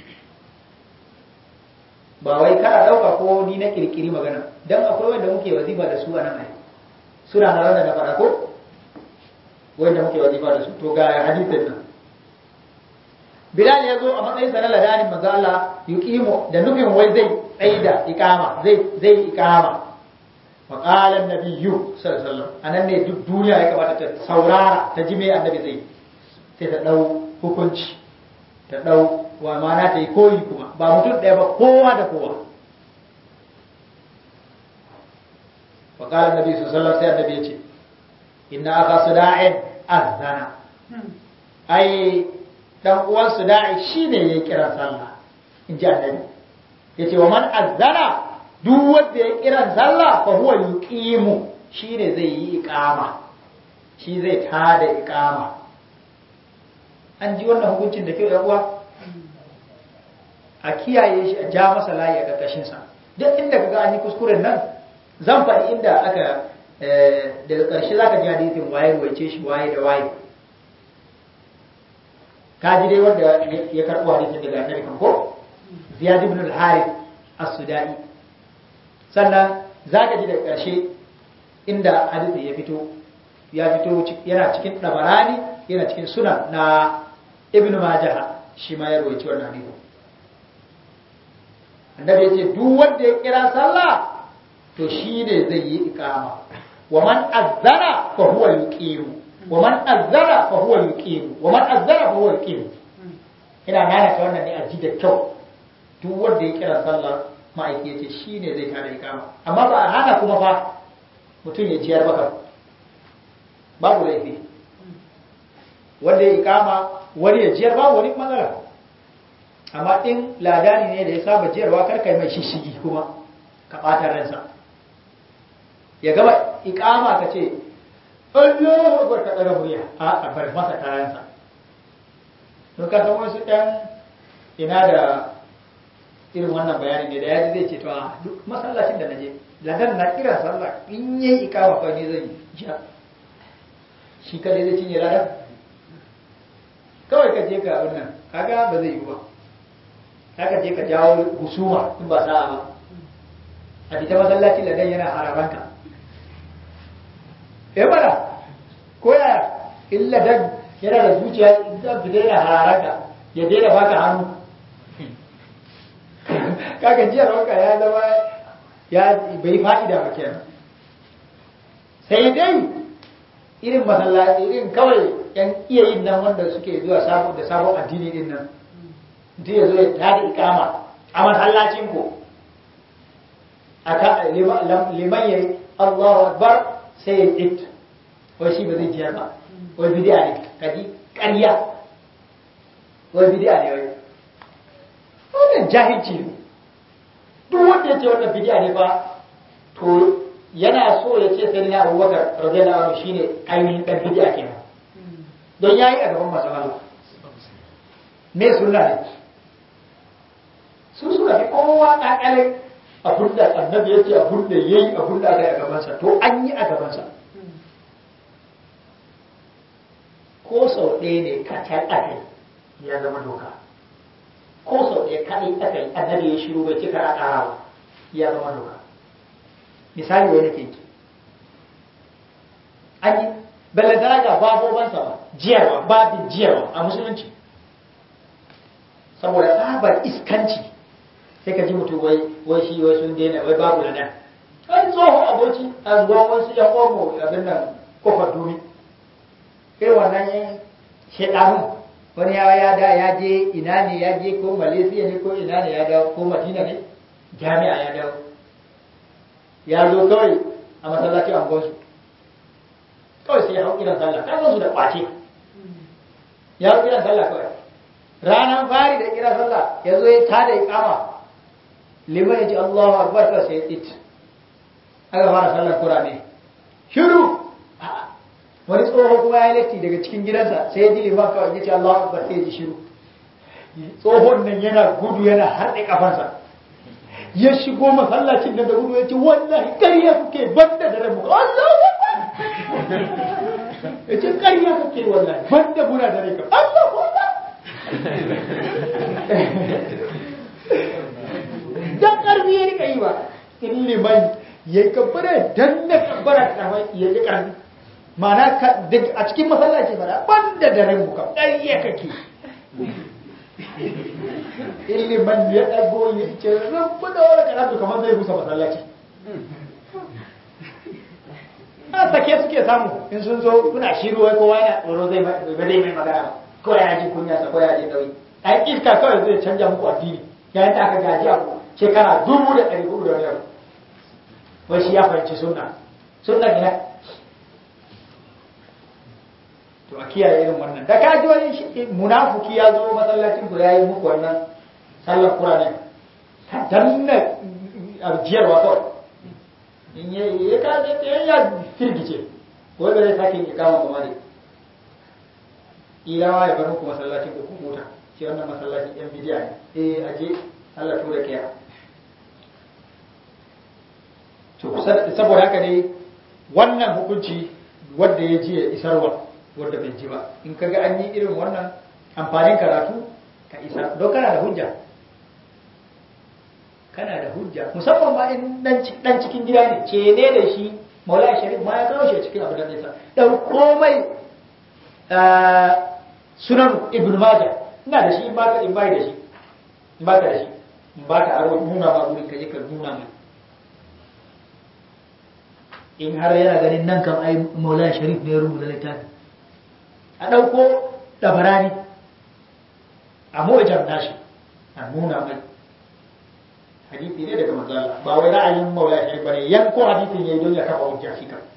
ba wai kana dauka ko ni na kirkiri magana dan akwai wanda muke wazifa da su a nan ai suna na da na faɗa ko wanda muke wazifa da su to ga hadisin nan Bilal ya zo a matsayin sa na ladanin manzo Allah yuqimu da nufin wai zai tsaida iqama zai zai iqama wa qala an-nabiyyu sallallahu alaihi wasallam anan ne duk duniya ya kamata ta saurara ta ji me annabi zai sai ta dau hukunci ta dau wa mana ta yi koyi kuma ba mutum ɗaya ba kowa da kowa wa qala an-nabi sallallahu alaihi wasallam sai annabi ya ce inna aka suda'in azana ai dan uwan su da'i shine yayi kiran sallah in ji annabi yace wa man azzana duk wanda ya kiran sallah fa huwa yuqimu shine zai yi iqama shi zai tada iqama an ji wannan hukuncin da kyau yan uwa a kiyaye shi a ja masa layi a karkashin sa duk inda kaga an yi kuskuren nan zan faɗi inda aka daga ƙarshe zaka ji hadisin waye ruwaice shi waye da waye kaji dai wanda ya karɓo hadisin daga annabi kan ko ziyad ibn al-harith as-sudai sannan zaka ji daga ƙarshe inda hadisin ya fito ya fito yana cikin dabarani yana cikin sunan na ibnu majah shi ma ya rawaito wannan hadisi annabi yace duk wanda ya kira sallah to shi ne zai yi iqama wa man azzara fa huwa yuqimu wa man azzara fa huwa yuqimu wa man azzara fa huwa yuqimu ina nana ta wannan ne a ji da kyau duk wanda ya kira sallah ma'aiki yace shi ne zai tada iqama amma ba a hana kuma fa mutum ya jiyar baka babu laifi wanda ya iqama wani ya jiyar babu wani matsala amma in ladani ne da ya saba jiyarwa karkai mai shishigi kuma ka ɓata ransa ya gaba ikama ka ce Allah akbar ka ɗaga murya a bar masa kayansa don ka san wasu ɗan ina da irin wannan bayani ne da ya ji zai ce to a duk masallacin da na je ladan na kira sallah in yi ikama fa ne zai ji shi kadai zai cinye ladan kawai ka je ka wannan kaga ba zai yi ba haka je ka jawo husuma in ba sa'a ba a fita masallaci ladan yana hararanka eh bana ko yaya in ladan yana da zuciya zan fita yana hararanka ya daina baka hannu kaga jiya ranka ya zama ya bai fa'ida ba kenan sai dai irin masallaci irin kawai yan iya yin nan wanda suke zuwa sabon da sabon addini din nan mutum ya zo ya tada ikama a masallacin ku aka liman yayi Allahu akbar sai ya it wai shi ba zai jiyar ba wai bid'a ne kaji ƙarya wai bid'a ne wai wannan jahilci ne duk wanda ya ce wannan bid'a ne fa to yana so ya ce sai na Abubakar radiyallahu anhu shine ainihin dan bid'a kenan don yayi a gaban masallaci me sunna ne su suka fi kowa ƙaƙalin abin da annabi ya ce abin da ya yi abin da aka yi a gabansa to an yi a gabansa ko sau ɗaya ne kacal aka yi ya zama doka ko sau ɗaya kaɗai aka yi annabi ya shiru bai cika a ƙarawa ya zama doka misali wani ke ki an yi ballantana ga babobansa ba jiyarwa babin jiyarwa a musulunci saboda tsabar iskanci sai ka ji mutum wai wai shi wai sun daina wai babu nan an tsoho aboki a zuwa wasu yan omo abin nan kofar dumi irin wannan yan shedanu wani ya ya da ya je ina ne ya je ko malaysia ne ko ina ne ya dawo ko madina ne jami'a ya dawo ya zo kawai a masallacin angonsu kawai sai ya hau kiran sallah kan su da kwace ya hau kiran sallah kawai ranar fari da kiran sallah ya zo ya tada ikama liman ya ji Allahu akbar ka sai it aka fara sallar kurame shiru wani tsoho kuma ya latti daga cikin gidansa sai ya ji liman kawai ya ce Allahu akbar sai ya ji shiru tsohon nan yana gudu yana harɗe kafansa ya shigo masallacin da gudu ya ce wallahi ƙarya kuke banda da rabu Allahu akbar ya ce ƙarya kuke wallahi banda muna da rai Allahu akbar dan karfi ya rika yi ba in liman ya kabbara dan na kabbara karfai ya yi karfi mana a cikin masallaci fara banda da ran muka ƙarya kake in liman ya ɗago ya ce rabu da wani karatu kamar zai rusa masallaci a sake suke samu in sun zo kuna shiru wai kowa yana tsoro zai mai magana ko ya ji kunya sa ko ya ji nauyi ai iska kawai zai canja muku addini yayin da aka gaji abu shekara dubu da ɗari hudu da wani abu wai shi ya fahimci sunna sunna gina to a kiyaye irin wannan da kaji wani munafuki ya zo masallacin ku yayi muku wannan sallar qur'ani ka danna arjiyarwa kawai in ya ya kaje ya firgice ko da zai sake ikama ba mare ilawa ya bar muku masallacin ku ku huta shi wannan masallacin yan bidiya ne eh aje Allah tura kiya to saboda haka ne wannan hukunci wanda ya ji ya isarwa wanda bai ji ba in kaga an yi irin wannan amfanin karatu ka isar don kana da hujja kana da hujja musamman ma in dan cikin gida ne ce ne da shi maulai sharif ma ya kawo shi cikin abu da nisa dan komai sunan ibn majah ina da shi in ba in bai da shi in ba ka da shi in ba ka aro nuna ma gurin ka je ka nuna mai in har yana ganin nan kan ai maulana sharif ne ya rubuta littafi a ɗauko ɗabarani a mu'jar nashi a nuna mai hadisi ne daga manzo Allah ba wai ra'ayin maulana sharif bane yanko hadisin yayi don ya kafa hujja shi kan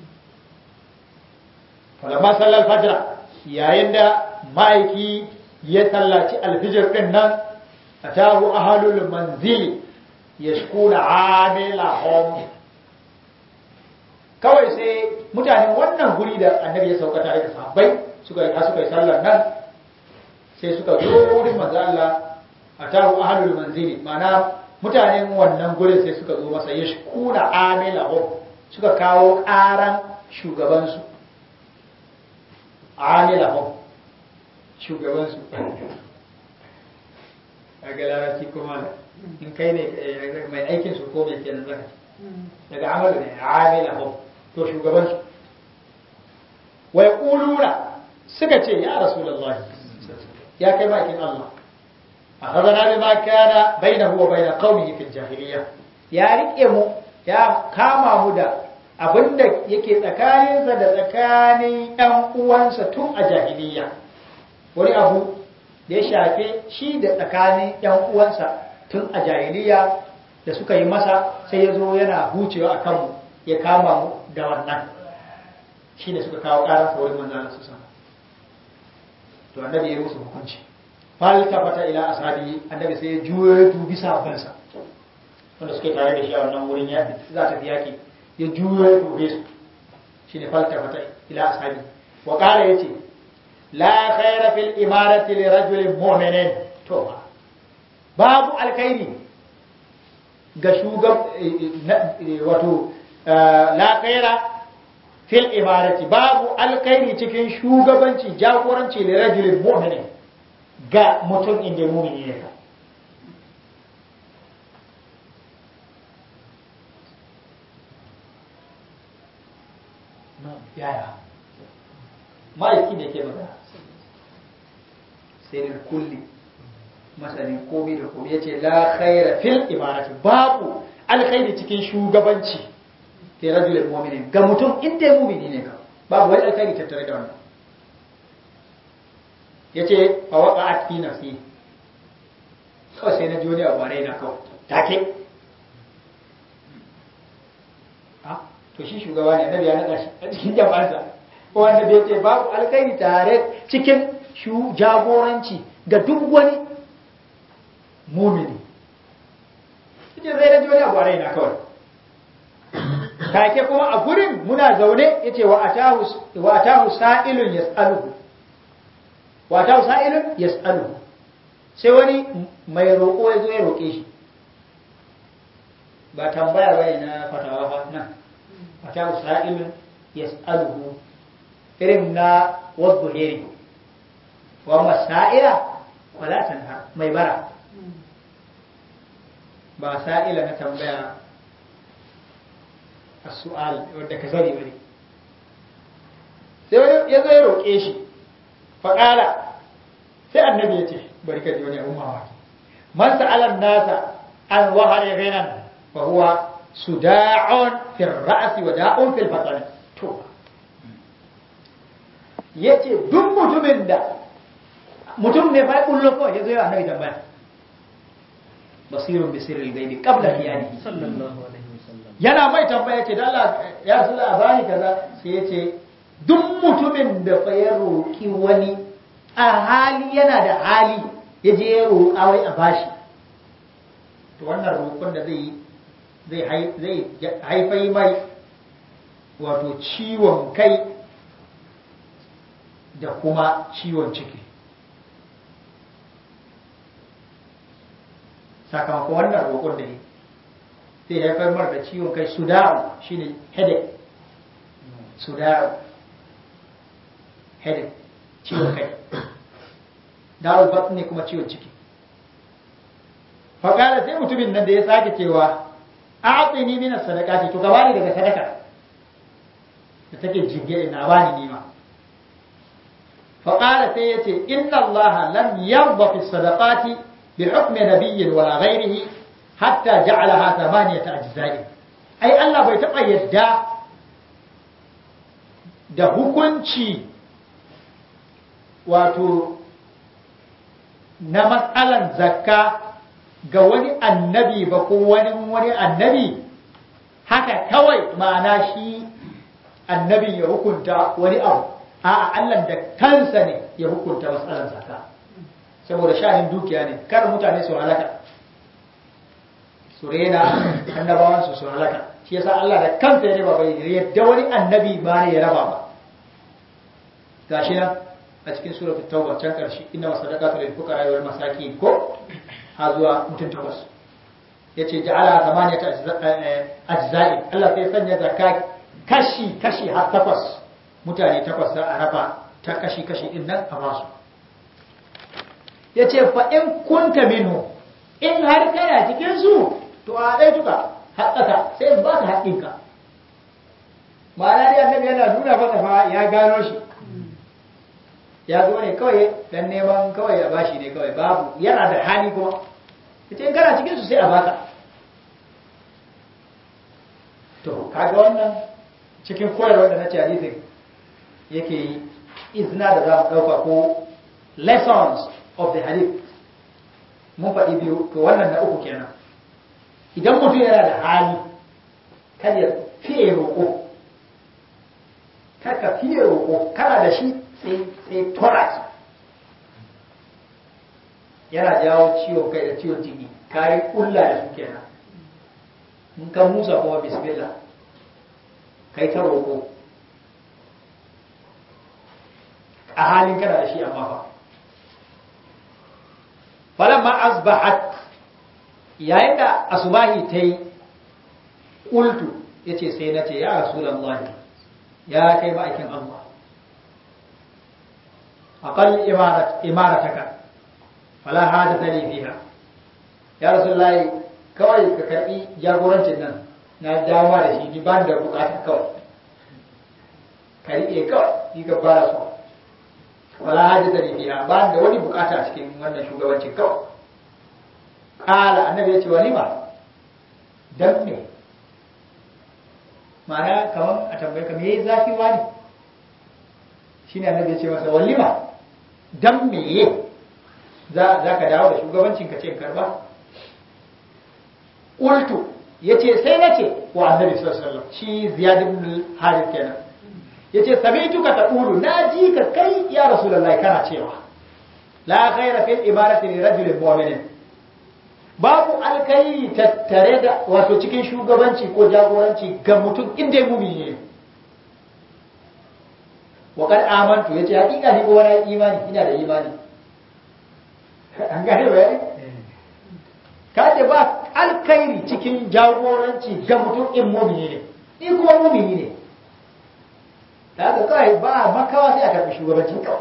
falamma sallal fajr yayin da ma'aiki ya sallaci alfijir din nan atahu ahlul manzili yashkuna amilahum kawai sai mutanen wannan guri da annabi ya sauka tare da sahabbai suka yi suka yi sallar nan sai suka zo wurin manzo Allah atahu ahlul manzili ma'ana mutanen wannan gurin sai suka zo masa yashkuna amilahum suka kawo ƙaran shugabansu amilahum shugabansu a ga larabci kuma in kai ne mai aikin su ko mai kenan zaka daga amalu ne amilahum to shugabansu wa yaquluna suka ce ya rasulullahi ya kai bakin Allah akhadana bima kana bainahu wa bain qaumihi fil jahiliyya ya rike mu ya kama mu da abinda yake tsakaninsa da tsakanin ɗan uwansa tun a jahiliyya wani abu da ya shafe shi da tsakanin ɗan uwansa tun a jahiliyya da suka yi masa sai ya zo yana hucewa a kanmu ya kama mu da wannan shi ne suka kawo ƙarar wurin manzana su sama to annabi ya musu hukunci falta fata ila ashabi annabi sai ya juyo ya dubi sahabbansa wanda suke tare da shi a wannan wurin ya za ta fi yaƙi ya juyo ya dube su shi ne falta fata ila ashabi wa ƙara ya ce la khaira fil imarati li rajulin mu'minin to babu alkhairi ga shugab wato la khaira fil imarati babu alkhairi cikin shugabanci jagoranci li rajulin mu'minin ga mutum inda mu'mini ne ka yaya ma'aiki ne ke magana sai da kulli masanin komai da komai ya ce la khaira fil imarati babu alkhairi cikin shugabanci ke rajulul mu'minin ga mutum inda mu'mini ne ka babu wani alkhairi tattare da wannan yace fa waqa'at fi nafsi kawai sai na ji wani abu a raina kawai take to shi shugaba ne annabi ya naɗa shi a cikin jama'arsa ko wanda bai ce babu alkhairi tare cikin shu jagoranci ga duk wani mumini ita zai na ji wani abu a raina kawai take kuma a gurin muna zaune yace wa atahu wa atahu sa'ilun yas'aluhu wa atahu sa'ilun yas'aluhu sai wani mai roƙo ya zo ya roƙe shi ba tambaya bane na fatawa fa nan atahu sa'ilun yas'aluhu irin na wadda heri wa masa'ila wala tanha mai bara ba sa'ila na tambaya a su'al wadda ka sani bane sai wani ya zo ya roƙe shi faƙala sai annabi ya ce bari ka ji wani abun mamaki man sa'alan nasa an wahare gainan fa huwa suda'un fi ra'si wa da'un fil batn to yace duk mutumin da mutum ne fa kullu ko yazo ya annabi tambaya basirun bi sirri ghaibi qabla qiyamihi sallallahu alaihi wasallam yana mai tambaya ce da Allah ya rasul a bani kaza sai yace duk mutumin da fa ya roki wani a hali yana da hali ya je ya roƙa wai a bashi to wannan roƙon da zai yi zai haifai mai wato ciwon kai da kuma ciwon ciki sakamakon wannan roƙon da yi zai haifar mara da ciwon kai suda'u shine headache suda'u headache ciwon kai da'ul batni kuma ciwon ciki faƙala sai mutumin nan da ya sake cewa a'tini min as-sadaqati to gabani daga sadaka da take jingire na bani nima فقال سيتي إن الله لم يرضى في الصدقات بحكم نبي ولا غيره حتى جعلها ثمانية أجزاء أي الله بيتبقى يدى da hukunci wato na matsalan zakka ga wani annabi ba ko wani wani annabi haka kawai ma'ana shi annabi ya hukunta wani abu a'a Allah da kansa ne ya hukunta matsalan zakka saboda sha'anin dukiya ne kar mutane su halaka su rena annabawan su su halaka shi yasa Allah da kansa ya raba bai yadda wani annabi ba ne ya raba ba gashi nan a cikin suratul tauba can karshe inna masadaqatu lil fuqara wal masakin ko ha zuwa mutum takwas yace ja'ala thamaniyata ajza'i Allah sai sanya zakka kashi kashi har takwas mutane takwas za a raba ta kashi kashi din nan a basu yace fa in kunta minhu in har kana cikin su to a dai tuka haƙƙaka sai ba ka haƙƙinka ma'ana dai annabi yana nuna maka fa ya gano shi ya zo ne kawai dan neman kawai ya bashi ne kawai babu yana da hali kuma ita in kana cikin su sai a baka to kaga wannan cikin koyarwar da na ce hadisin yake yi izina da za mu ɗauka ko lessons of the hadith mun faɗi biyu to wannan na uku kenan idan mutum yana da hali kan ya fiye roƙo kar ka fiye roƙo kana da shi sai tora yana jawo ciwon kai da ciwon jiki kari kulla da su kenan in ka musa kuma bismillah kai ta roƙo a halin kana da shi amma fa falamma asbahat yayin da asubahi ta yi ƙultu ya ce sai na ce ya rasulallah ya kai ma'aikin Allah أقل إمارة إمارتك فلا حاجة لي فيها يا رسول الله kawai ka karbi jagorancin nan na dama da shi ni ba da bukata kawai ka riƙe kawai ni ka fara so wala haji da fiha ba da wani bukata cikin wannan shugabancin kawai kala annabi ya ce wa lima dan me ma'ana kaman a tambaye ka me zafi wani shine annabi ya ce masa walima dan meye za ka dawo da shugabancin ka ce karba qultu yace sai nace wa annabi sallallahu alaihi wasallam shi ziyad ibn harith kenan yace sami'tuka taqulu naji ka kai ya rasulullahi kana cewa la khaira fil imarati li rajulin mu'minin babu alkai tattare da wato cikin shugabanci ko jagoranci ga mutum inda mumini ne wa kad amantu yace hakika ni ko wani imani ina da imani an gane bayani kace ba alkhairi cikin jagoranci ga mutum in mumini ne ni kuma mumini ne da kai ba makawa sai a karbi shugabancin kawai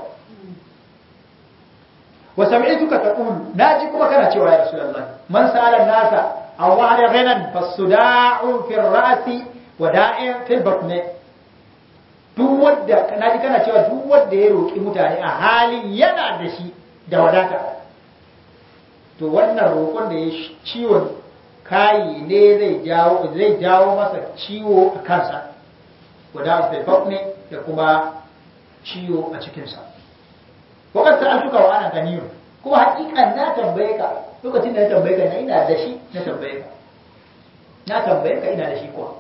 wa sami'tuka taqulu naji kuma kana cewa ya rasulullahi man sa'ala nasa aw wa'ada ghanan fasuda'u fi rasi wa da'in fil batni duk wanda naji kana cewa duk wanda ya roki mutane a halin yana da shi da wadata to wannan roƙon da ya ciwon kayi ne zai jawo zai jawo masa ciwo a kansa wada'u fil batni da kuma ciwo a cikinsa wakar ta altuka wa ana ganiyo kuma hakikan na tambaye ka lokacin da na tambaye ka na ina da shi na tambaye ka na tambaye ka ina da shi kuwa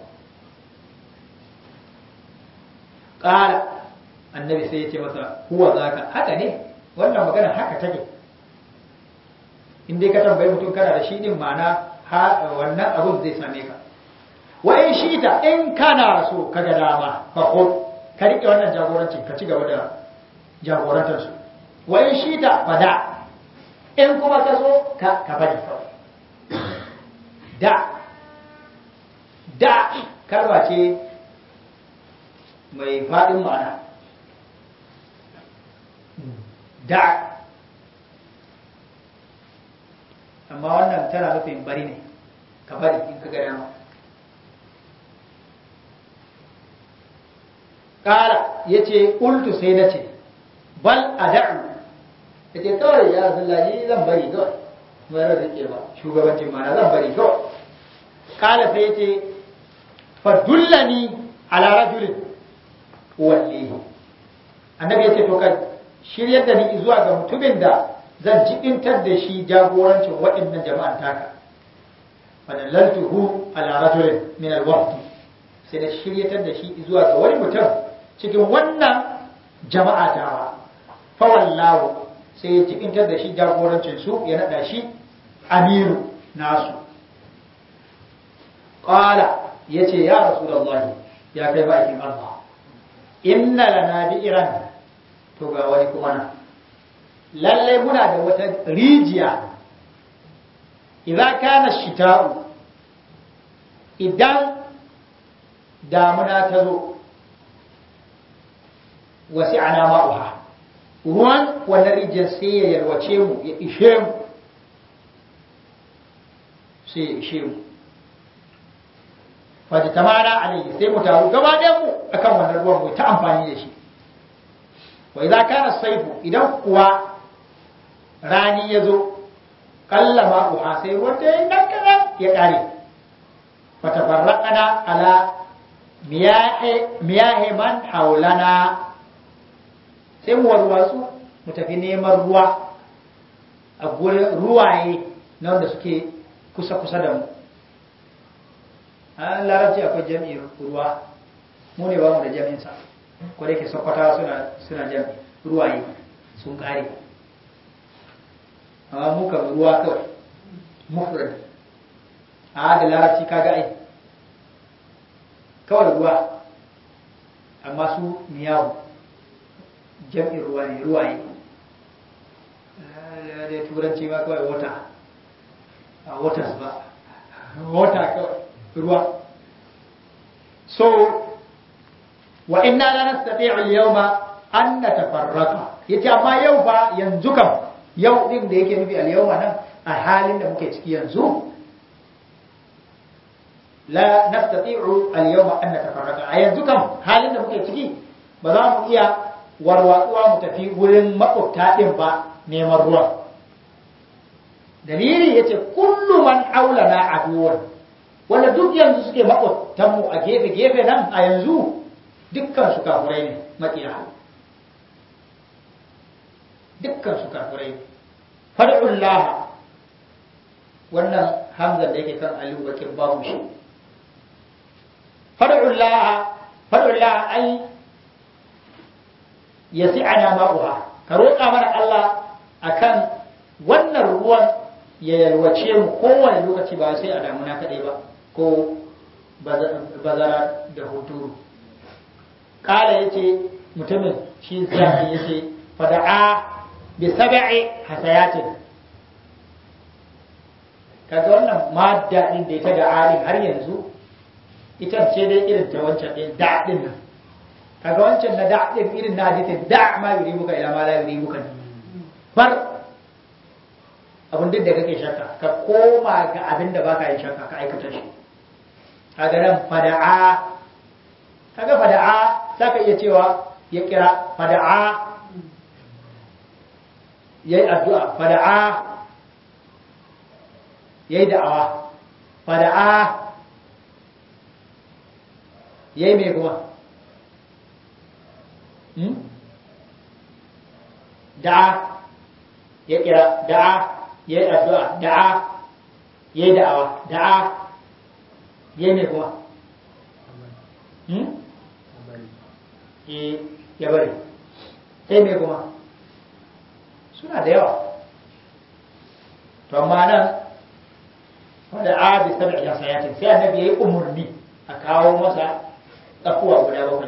ƙara annabi sai ya ce masa huwa zaka haka ne wannan magana haka take in dai ka tambaye mutum kana da shi din ma'ana wannan abun zai same ka wa in shi ta in kana so ka ga dama fa ka riƙe wannan jagorancin ka ci gaba da jagorantar su wa in shi ta fada in kuma ka so ka ka bari kawai da da kalma ce mai faɗin ma'ana da amma wannan tana nufin bari ne ka bari in ka gada ma ƙara ya ce ƙultu sai na ce bal ad'u yace kawai ya rasulullah ni zan bari kawai mai ran rike ba shugabancin ma zan bari kawai kala sai yace fa dullani ala rajulin wallahi annabi yace to ka shiryar da ni zuwa ga mutumin da zan jibintar da shi jagorancin waɗannan jama'an taka fadallaltuhu ala rajulin min alwaqti sai da shiryatar da shi zuwa ga wani mutum cikin wannan jama'a tawa fa wallahu sai ya jibintar da shi jagorancin su ya nada shi amiru nasu qala yace ya rasulullahi ya kai bakin Allah inna lana bi'ran to ga wani kuma nan lallai muna da wata rijiya idan kana shita'u idan damuna ta zo wasi ana ma'uha ruwan wannan rijiyar sai ya yarwace mu ya ishe mu sai ya ishe mu fata tamara alayhi sai mu taru gaba ɗayan mu akan wannan ruwan mu ta amfani da shi wa idza kana saifu idan kuwa rani ya zo kallama uha sai ruwan ta yi nan kaɗan ya ƙare fatafarraƙana ala miyahe man haulana sai mu warwatsu mu tafi neman ruwa a gurin ruwaye na wanda suke kusa-kusa da mu an larabci akwai jami'in ruwa mu ne ba mu da jami'insa ko da ke sakwata suna jami'i ruwaye sun ƙare amma muka ruwa kawai mufrad a da larabci kaga ai kawai ruwa amma su miyawu jam'in ruwa ne ruwaye da turanci ma kawai wata a waters ba wata kawai ruwa so wa inna la nastati'u al-yawma an natafarraqa yace amma yau ba yanzu kam yau din da yake nufi al-yawma nan a halin da muke ciki yanzu la nastati'u al-yawma an natafarraqa a yanzu kam halin da muke ciki ba za mu iya warwatsuwa mu tafi wurin makwabta din ba neman ruwa dalili yace kullu man aulana aduwan wanda duk yanzu suke makwabtan mu a gefe gefe nan a yanzu dukkan su kafurai ne makiya dukkan su kafurai ne fad'ullah wannan hamzan da yake kan aliyu bakin babu shi fad'ullah fad'ullah ai yasi'ana ma'uha ka roƙa mana Allah akan wannan ruwan ya yalwace mu kowane lokaci ba sai a damuna kaɗai ba ko bazara da huturu ƙala ya ce mutumin shi zai ya ce fada'a bi sab'i hasayatin kaga wannan madda din da ita da alin har yanzu ita ce dai irin ta wancan din da din nan kaga wancan na da din irin na hadisin da ma yuribuka ila ma la yuribuka bar abin duk da kake shakka ka koma ga abin da baka yin shakka ka aikata shi kaga nan fada'a kaga fada'a zaka iya cewa ya kira fada'a yayi addu'a fada'a yayi da'awa fada'a yayi me kuma hmm? da'a ya kira da'a ya yi addu'a da'a ya yi da'awa da'a ya ne kuma ya bari sai mai kuma suna da yawa to amma nan wadda a bi sabi ya sayatin sai annabi ya yi umarni a kawo masa tsakuwa guda bakwai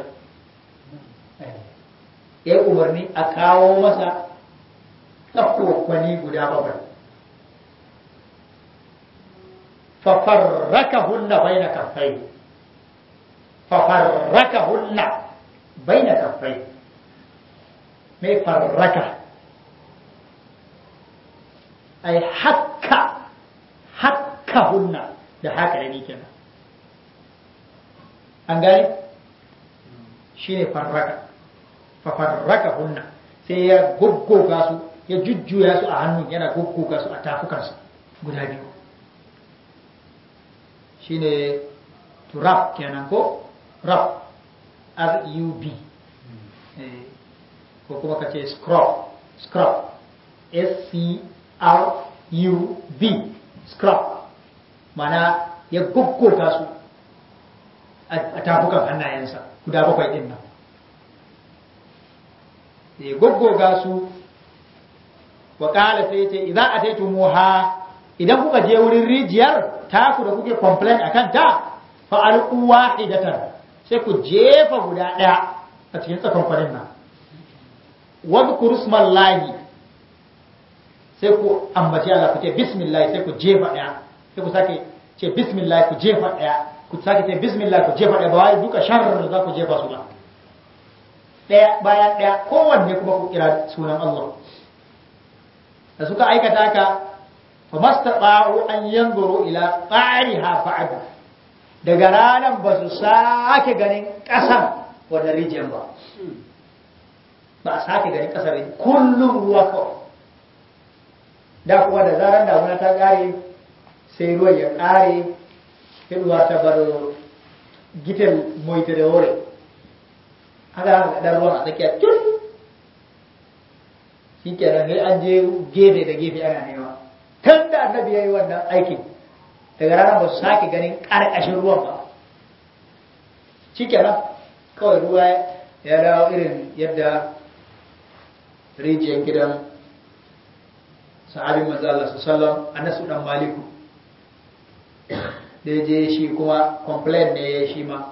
ya yi umarni a kawo masa tsakuwa guda bakwai ففركهن بين كفيه ففركهن بين كفيه ما فرك أي حك حكهن ده haka ne kenan an gane shi ne farraka fafarraka hunna sai ya goggoga su ya jujjuya su a hannun yana goggoga su a tafukansa guda biyu shine to rub kenan ko rub r-u-b ko kuma ka ce scrub scrub s-c-r-u-b scrub mana ya goggoga su a tafukan hannayensa guda bakwai din nan ya goggoga su wa ƙala sai ce idan a taitu muha idan kuka je wurin rijiyar taku da kuke complain a kanta fa'alƙu wahidatan sai ku jefa guda ɗaya a cikin tsakon kwarin nan wadda ku rusman lahi sai ku ambaci Allah ku ce bismillah sai ku jefa ɗaya sai ku sake ce bismillah ku jefa ɗaya ku sake ce bismillah ku jefa ɗaya ba wai duka sharar za ku jefa su ba ɗaya bayan ɗaya kowanne kuma ku kira sunan Allah da suka aikata ka fa mastata'u an yanzuru ila qariha ba'd daga ranan ba su sake ganin ƙasan wannan rijiyar ba ba a sake ganin ƙasar kullum ruwa kawai da kuma da zaran damuna ta ƙare sai ruwan ya ƙare ruwa ta bar gitan moita da wuri haka da ruwan a tsakiya tun shi kenan sai an je gefe da gefe ana nema tun da annabi ya yi wannan aikin daga ranar ba su sake ganin ƙarƙashin ruwan ba shi kenan kawai ruwa ya dawo irin yadda rijiyar gidan sahabin manzo Allah sallallahu Anasu dan Maliku da je shi kuma complain ne ya shi ma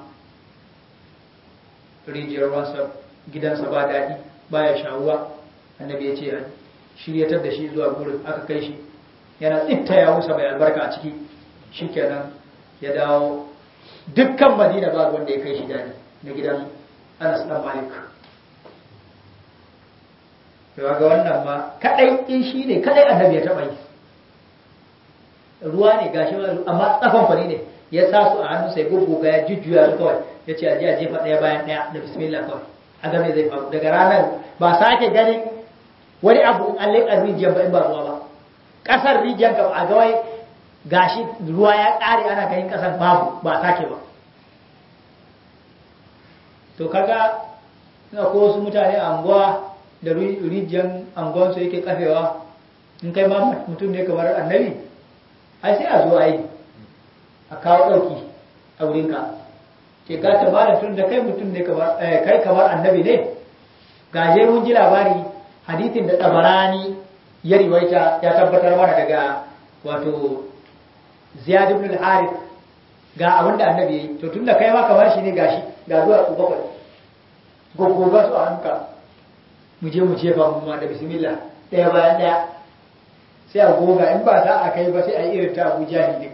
rijiyar ruwansa gidansa ba daɗi baya shawuwa annabi ya ce shiryatar da shi zuwa gurin aka kai shi yana tsitta ya wusa bai albarka a ciki shikenan ya dawo dukkan madina ba wanda ya kai shi daɗi na gidan anas dan malik yawa ga wannan ma kadai in shi ne kadai annabi ya taɓa yi ruwa ne gashi amma tsafan fari ne ya sa su a hannun sai gurguga ya jujjuya su kawai ya ce aje a jefa ɗaya bayan ɗaya da bismillah kawai a game zai faru daga ranar ba sake ganin wani abu in an leƙa rijiyar ba in ba ruwa ba ƙasar rijiyar ka a gawai gashi ruwa ya ƙare ana ganin ƙasar babu ba sake ba to kaga ina ko wasu mutane a anguwa da rijiyar anguwansu yake kafewa in kai ma mutum ne kamar annabi ai sai a zo a yi a kawo ɗauki a wurinka ke ka ta bada tun da kai mutum ne kamar kai kamar annabi ne gaje mun ji labari hadithin da tabarani ya riwaita ya tabbatar mana daga wato ziyad ibn al-harith ga abin da annabi yayi to tunda kai ma kamar shi ne gashi ga zuwa ku bakwai goggoga su a hanka mu je mu jefa mu ma da bismillah ɗaya bayan ɗaya sai a goga in ba sa a kai ba sai a yi irin ta abu jahili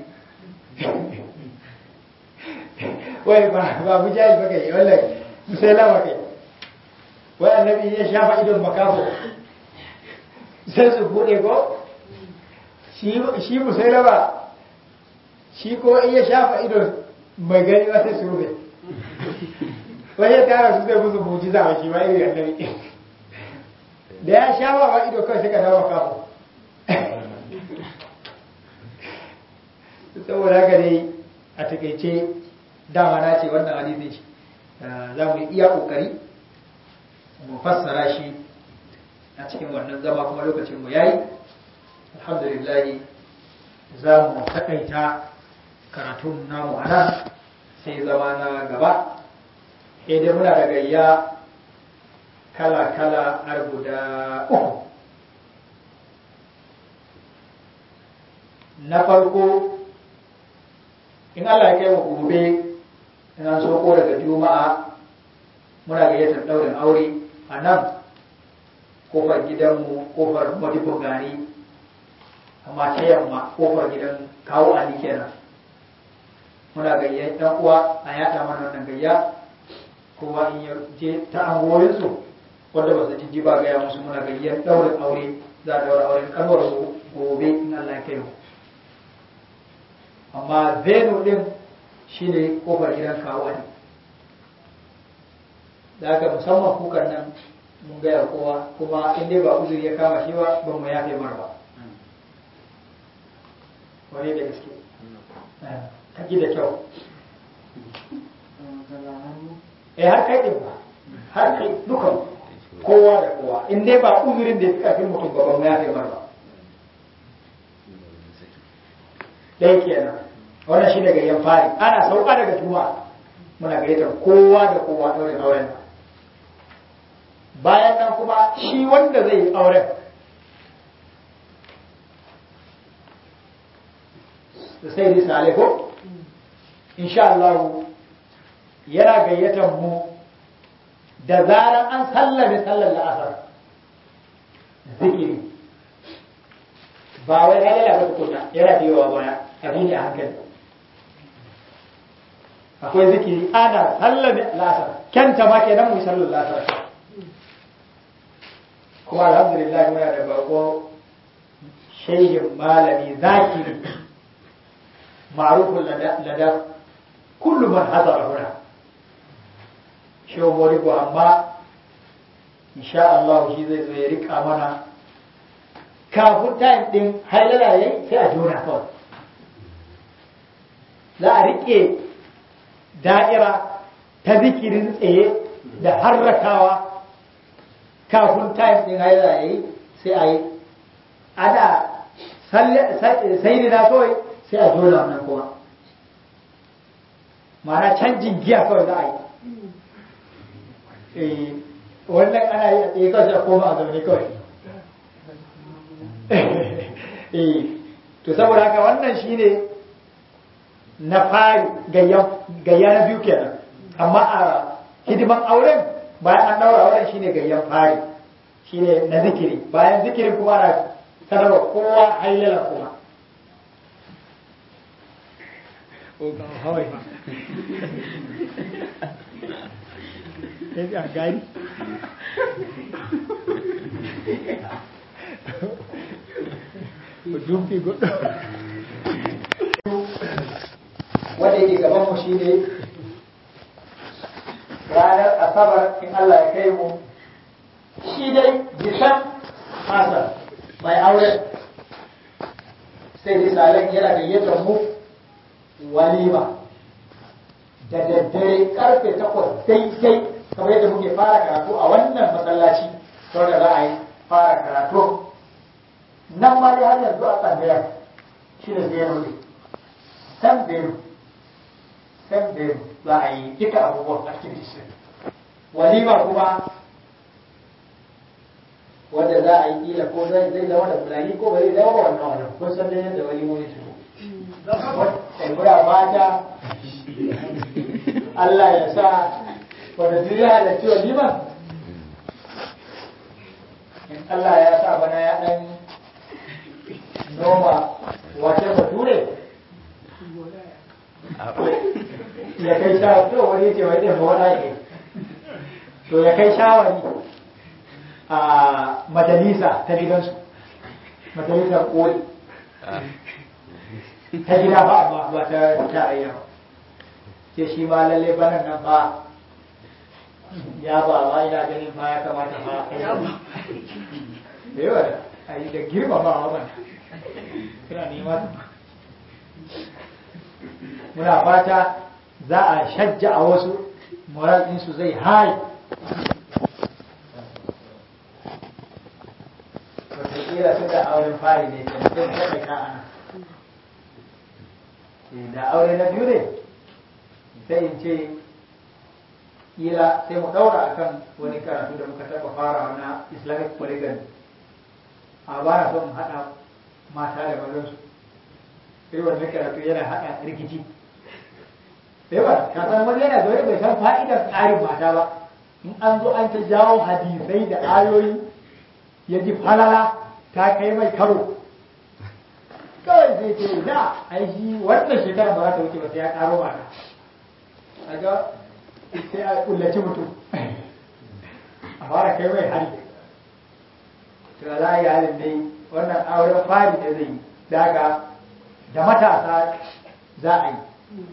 wai ba ba abu jahil ba kai wallahi sai lama kai wai annabi ya shafa idon makafo sai su bude ko shi musailama shi ko in ya shafa idon mai gani ba sai su rufe wai ya tara su zai musu mujiza wa shi ma iri annabi da ya shafa ba ido kawai sai ka dawo makafo saboda haka dai a takaice dama na ce wannan hadisin shi za mu yi iya kokari mu fassara shi a cikin wannan zama kuma lokacin mu yayi alhamdulillah za mu takaita karatun namu a nan sai zama na gaba sai dai muna da gayya kala-kala har guda uku na farko in Allah ya kai mu gobe in an soko daga juma'a muna gayyatar daurin aure a nan kofar gidanmu kofar madibo gari amma ta yamma kofar gidan kawo ali kenan muna gayyar ɗan uwa a yada mana wannan gayya kowa in ya je ta angoyinsu wanda ba su jijji ba gaya musu muna gayyar daurin aure za a daura auren kanwar gobe in Allah ya kai mu amma venue din shi ne kofar gidan kawo ne da aka musamman kukan nan mun gaya kowa kuma in dai ba uzuri ya kama shi ba ban mu yafe mar ba wani da gaske ka ji da kyau eh har kai din ba har kai dukan kowa da kowa in dai ba uzurin da ya fi kafin mutum ba ban mu yafe mar ba ɗaya kenan wannan shi daga yan fari ana sauka daga juma'a muna gayyatar kowa da kowa ɗaurin auren nan bayan nan kuma shi wanda zai yi auren da sai da sale ko insha Allah yana gayyatar mu da zaran an sallame sallar la'asar zikiri ba wai halala ba tukuna yana da yawa baya abin da hankali akwai zikiri ana sallame la'asar kyanta ma kenan mu yi sallar la'asar kuma alhamdulillah muna da bako shehin malami zakiri ma'rufun lada kullu man hadara huna shehu morigo amma insha Allah shi zai zo ya rika mana kafin time din hailala yayi sai a jona kawai za a rike da'ira ta zikirin tsaye da harrakawa kafin time din haila ya yi sai a yi ana sai na kawai sai a jona wannan kuma mana canjin giya kawai za a yi wannan ana yi a tsaye kawai sai a koma a zaune kawai to saboda haka wannan shine na fari gayya na biyu kenan amma a hidiman auren bayan an daura auren shine gayyan fari shine na zikiri bayan zikirin kuma na sanarwa kowa hailala kuma gari dumfi gudu wanda yake gaban mu shine ranar asabar in Allah ya kai mu shi dai jisan masa mai aure sai misalan yana gayyatar mu walima da daddare karfe takwas daidai kamar yadda muke fara karatu a wannan masallaci sau da za a yi fara karatu nan ma dai har yanzu a tsangayar shi da zero ne san zero san zero za a yi duka abubuwan activities walima kuma wanda za a yi kila ko zai zai zama da fulani ko bai zama ba wannan wannan kun san dai yadda walimomi su Muna fata Allah ya sa wanda duk ya halarci waliman in Allah ya sa bana ya dan noma wace bature ya kai shawari to wani ce wai ɗin mawara ke to ya kai shawari a majalisa ta gidansu majalisar koli ta gida ba amma ba ta tarayya ba ce shi ma lalle banan nan ba ya ba ba ina ganin ba ya kamata ba da yawa a yi da girma ba wa kira nema muna fata za a shajja a wasu moral ɗinsu zai hai wataƙila su da auren fari ne ke mutum ta kai ka ana da aure na biyu ne sai in ce kila sai mu ɗaura akan wani karatu da muka taɓa fara na islamic polygamy a ba na son haɗa mata da mazansu irin wannan karatu yana haɗa rikici yawa ka san wani yana zaune bai san fa'idar tsarin mata ba in an zo an ta jawo hadisai da ayoyi ya ji falala ta kai mai karo kawai zai ce da ai shi wannan shekara ba za ta wuce ba sai ya karo mata kaga sai a kullaci mutum a fara kai mai hari to za a yi halin dai wannan auren fari da zai yi daga da matasa za a yi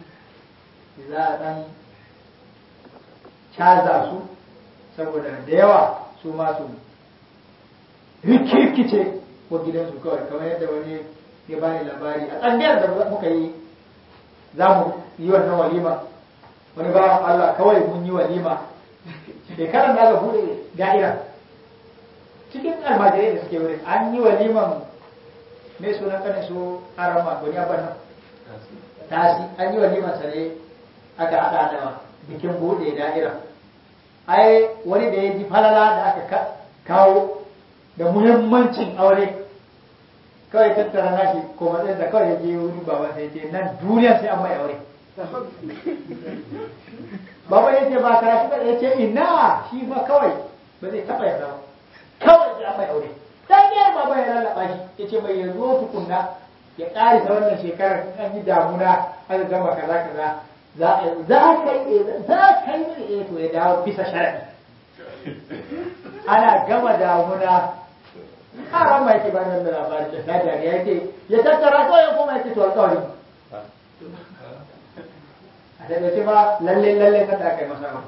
za a ɗan caza su saboda da yawa su ma su rikirkice ko gidansu kawai kamar yadda wani ya bani labari a tsangiyar da muka yi za mu yi wannan walima wani bawan Allah kawai mun yi walima shekarar da aka bude da'ira cikin almajirai da suke wurin an yi waliman mai sunan kanin su arama gwani abin nan tasi an yi waliman sa ne aka haɗa da bikin bude da'ira ai wani da ya ji falala da aka kawo da muhimmancin aure kawai tattara nashi ko matsayin da kawai ya je wuri baba sai ce nan duniya sai an mai aure baba ya ce ba karatu ba ya ce ina shi ma kawai ba zai taɓa yarda ba kawai sai an mai aure dan ne baba ya lallaba shi ya ce mai ya zo tukunna ya ƙari ta wannan shekarar an yi damuna aka gama kaza kaza za a za ka yi za ka yi to ya dawo bisa sharadi ana gama damuna karan mai ke bayan da labari da ta dariya yake ya tattara kawai ya koma yake to alƙawari a daga ce ba lalle lalle kan da aka yi masa ba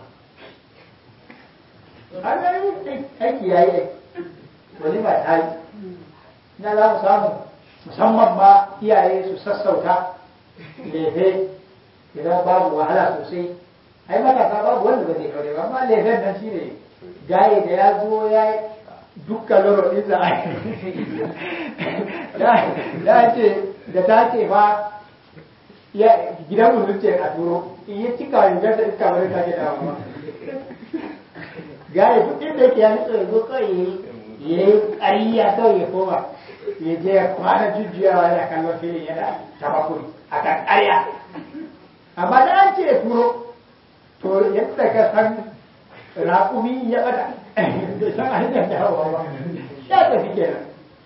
an gani aiki ya yi wani ba ta yi na za mu samu musamman ma iyaye su sassauta lefe idan babu wahala sosai ai matasa babu wanda ba zai aure ba amma lefen nan shi ne gaye da ya zo ya yi dukkan loro ɗinsa a ya ce da ta ce ba gidan mutum ce a turo in yi cika rigar da iska bari ta ke dawa ba gaya duk inda yake ya nutsa ya zo kawai ya yi ƙariya kawai ya koma ya je ya kwana jujjuyawa yana kallon filin yana tabakuri a kan ƙarya amma da an ce ya turo to yadda ka san raƙumi ya ɓata bai san hanyar dawowa ba ya tafi kenan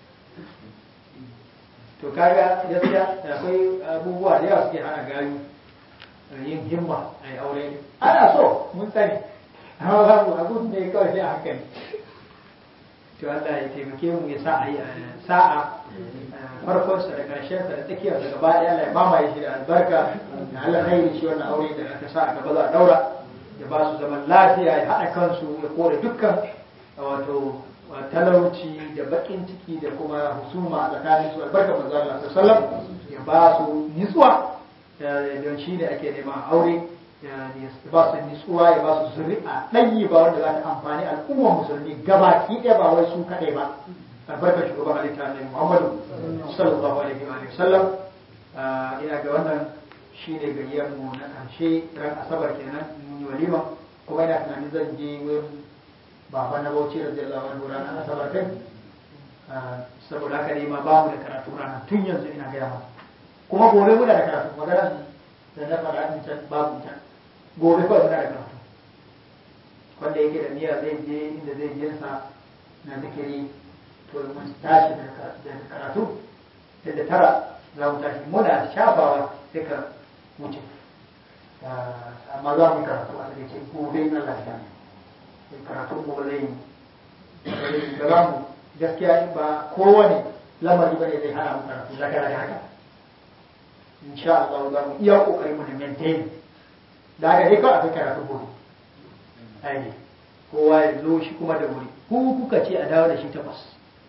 to kaga gaskiya akwai abubuwa da yawa suke hana gayu yin himma a yi aure ana so mun sani amma babu abun ne kawai sai a hankali to Allah ya taimake mu ya sa a yi sa'a farkonsa da ƙarshensa da tsakiyar da gaba ɗaya Allah ya mamaye shi da albarka da Allah khairi shi wannan aure da aka sa a gaba za a daura ya ba su zaman lafiya ya haɗa kansu ya kore dukkan wato talauci da bakin ciki da kuma husuma a tsakanin su albarka manzo Allah sallallahu ya ba su nitsuwa don shi ne ake neman aure ya ba su nitsuwa ya ba su zuri'a ɗanyi ba wanda za ta amfani al'ummar musulmi gabaki ɗaya ba wai su kaɗai ba albarka shugaban halitta annabi Muhammadu sallallahu alaihi wa sallam ina ga wannan shi ne gayyar mu na ƙarshe ran asabar kenan mun yi walima kuma ina tunanin zan je wurin baba na bauchi da zai lawan ranar asabar din saboda haka ne ma ba mu da karatu ranar tun yanzu ina gaya ma kuma gobe muna da karatu magana da na faɗa din can babu ta gobe kawai muna da karatu wanda yake da niyya zai je inda zai je sa na zikiri to mun tashi da karatu da tara za mu tashi muna shafawa sai ka wuce amma za mu karatu a cikin gobe na lafiya karatun mu zai da za mu gaskiya ba kowane lamari bane zai hana mu karatu zaka da haka insha Allah za mu iya kokari mu da maintain da haka dai kawai akwai karatu gobe ai kowa ya zo shi kuma da wuri ku kuka ce a dawo da shi takwas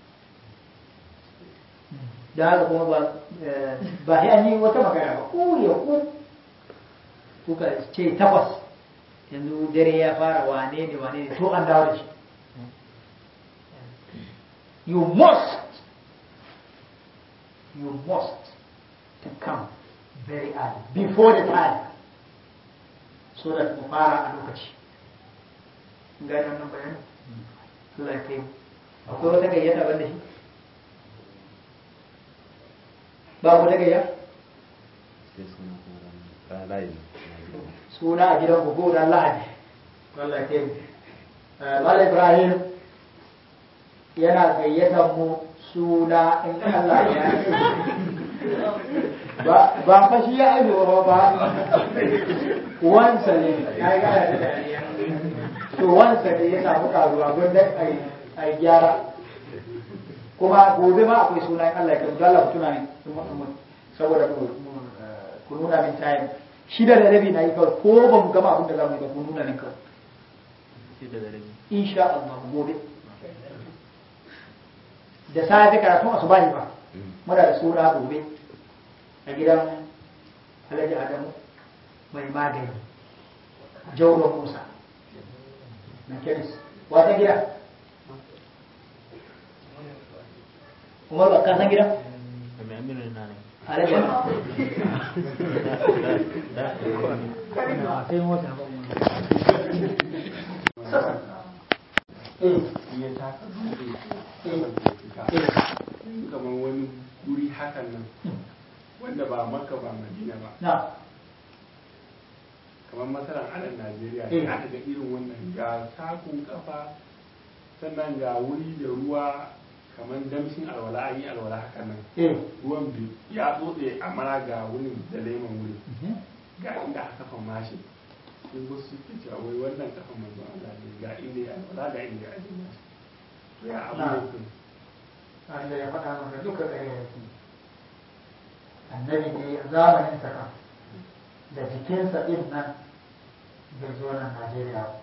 da haka kuma ba ba sai an yi wata magana ba ku ya ku kuka ce takwas yanzu dare ya fara wane ne wane ne to an dawo da shi you must you must to come very early before the time so that mu fara a lokaci gani wannan bayanin Allah ya kai akwai wata gayyata ban da shi ba ku ta gayya suna a gidan ku ko ran lahadi Allah ya kai Mala Ibrahim yana gayyatar mu suna in Allah ya ba ba fa shi ya aiwa ba wansa ne ya yi gana da dariya to wansa ne ya samu karuwa gwanda a yi gyara kuma gobe ma akwai sunan Allah ya kai Allah ku tuna min saboda ku nuna min time shida da rabi na yi kawai ko ba mu gama abin da za mu yi ba ku nuna min kawai insha Allah gobe da safe karatun asubahi ba muna da suna gobe a gidan Alhaji Adamu mai magani Jauro Musa na kemis wata gida Umar ba ka san gida? Alhaji sai mota ba ya taka kamar wani guri hakan nan wanda ba maka ba madina ba na kamar masarar anan najeriya Eh. sai aka ga irin wannan ga takun kafa sannan ga wuri da ruwa kamar damshin alwala an yi alwala hakan nan eh ruwan bi ya tsotse amma ga wurin da leman wurin ga inda aka kafa mashi sai wasu suke cewa wai wannan kafa manzo Allah ne ga inda ya alwala ga inda ya aje mashi to ya abu Na. ne kun wanda ya faɗa maka duka ɗaya yake annabi ne a zamanin sa kan da jikinsa ɗin nan bai zo nan Najeriya ba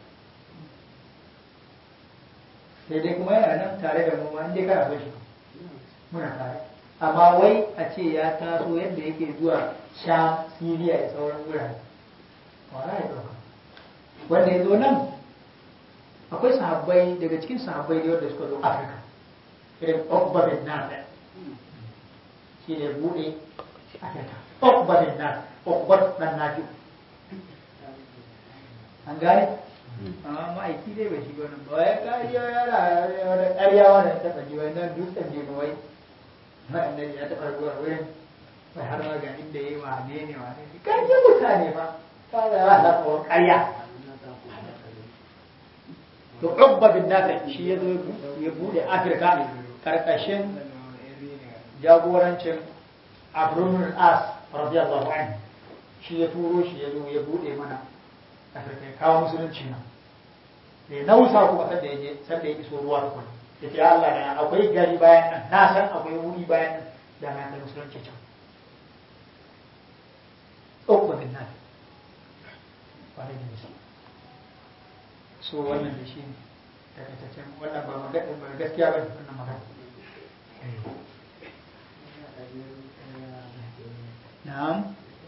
sai dai kuma yana nan tare da mu ma inda kana so shi muna tare amma wai a ce ya taso yadda yake zuwa sham siriya da sauran wurare wala ya ɗauka wanda ya zo nan akwai sahabbai daga cikin sahabbai da wanda suka zo afirka irin Ukba bin Nafi shi ne buɗe Afirka Ukba bin Nafi Ukba dan Nafi an gane amma ma'aiki dai bai shiga nan ba ya ƙarya yana wani ƙarya wani ya taɓa ji wannan dutsen je wai ma'annan ya taɓa zuwa wurin bai har ma ga inda ya yi wane ne wane ne ƙarya mutane ba ta da ya haɗa ƙarya to Ukba bin Nafi shi ya zo ya buɗe Afirka karkashin jagorancin Abrunul As radiyallahu anhu shi ya turo shi ya zo ya bude mana Afirka ya kawo musulunci nan da ya nausa kuma sanda ya je sanda ya iso ruwa tukun ya ce Allah na akwai gari bayan nan na san akwai wuri bayan nan da na kai musulunci can Ukba bin Nafi wani da nisa so wannan da shi ne takaitaccen wannan ba magana ba gaskiya ba ne wannan magana na'am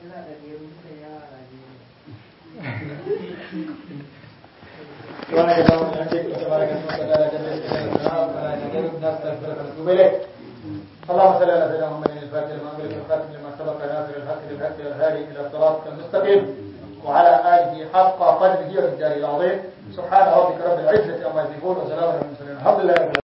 سبحانك اللهم وبحمدك تبارك اسمك وتعالى جل جلاله ولا اله الا انت نستغفرك ونتوب اليك اللهم صل على سيدنا محمد الفاتح لما أمرك الخاتم لما سبق ناصر الحق بالحق والهادي الى صراطك المستقيم وعلى اله حق قدره ومقداره العظيم سبحان ربك رب العزه عما يصفون وسلام على المرسلين الحمد لله رب العالمين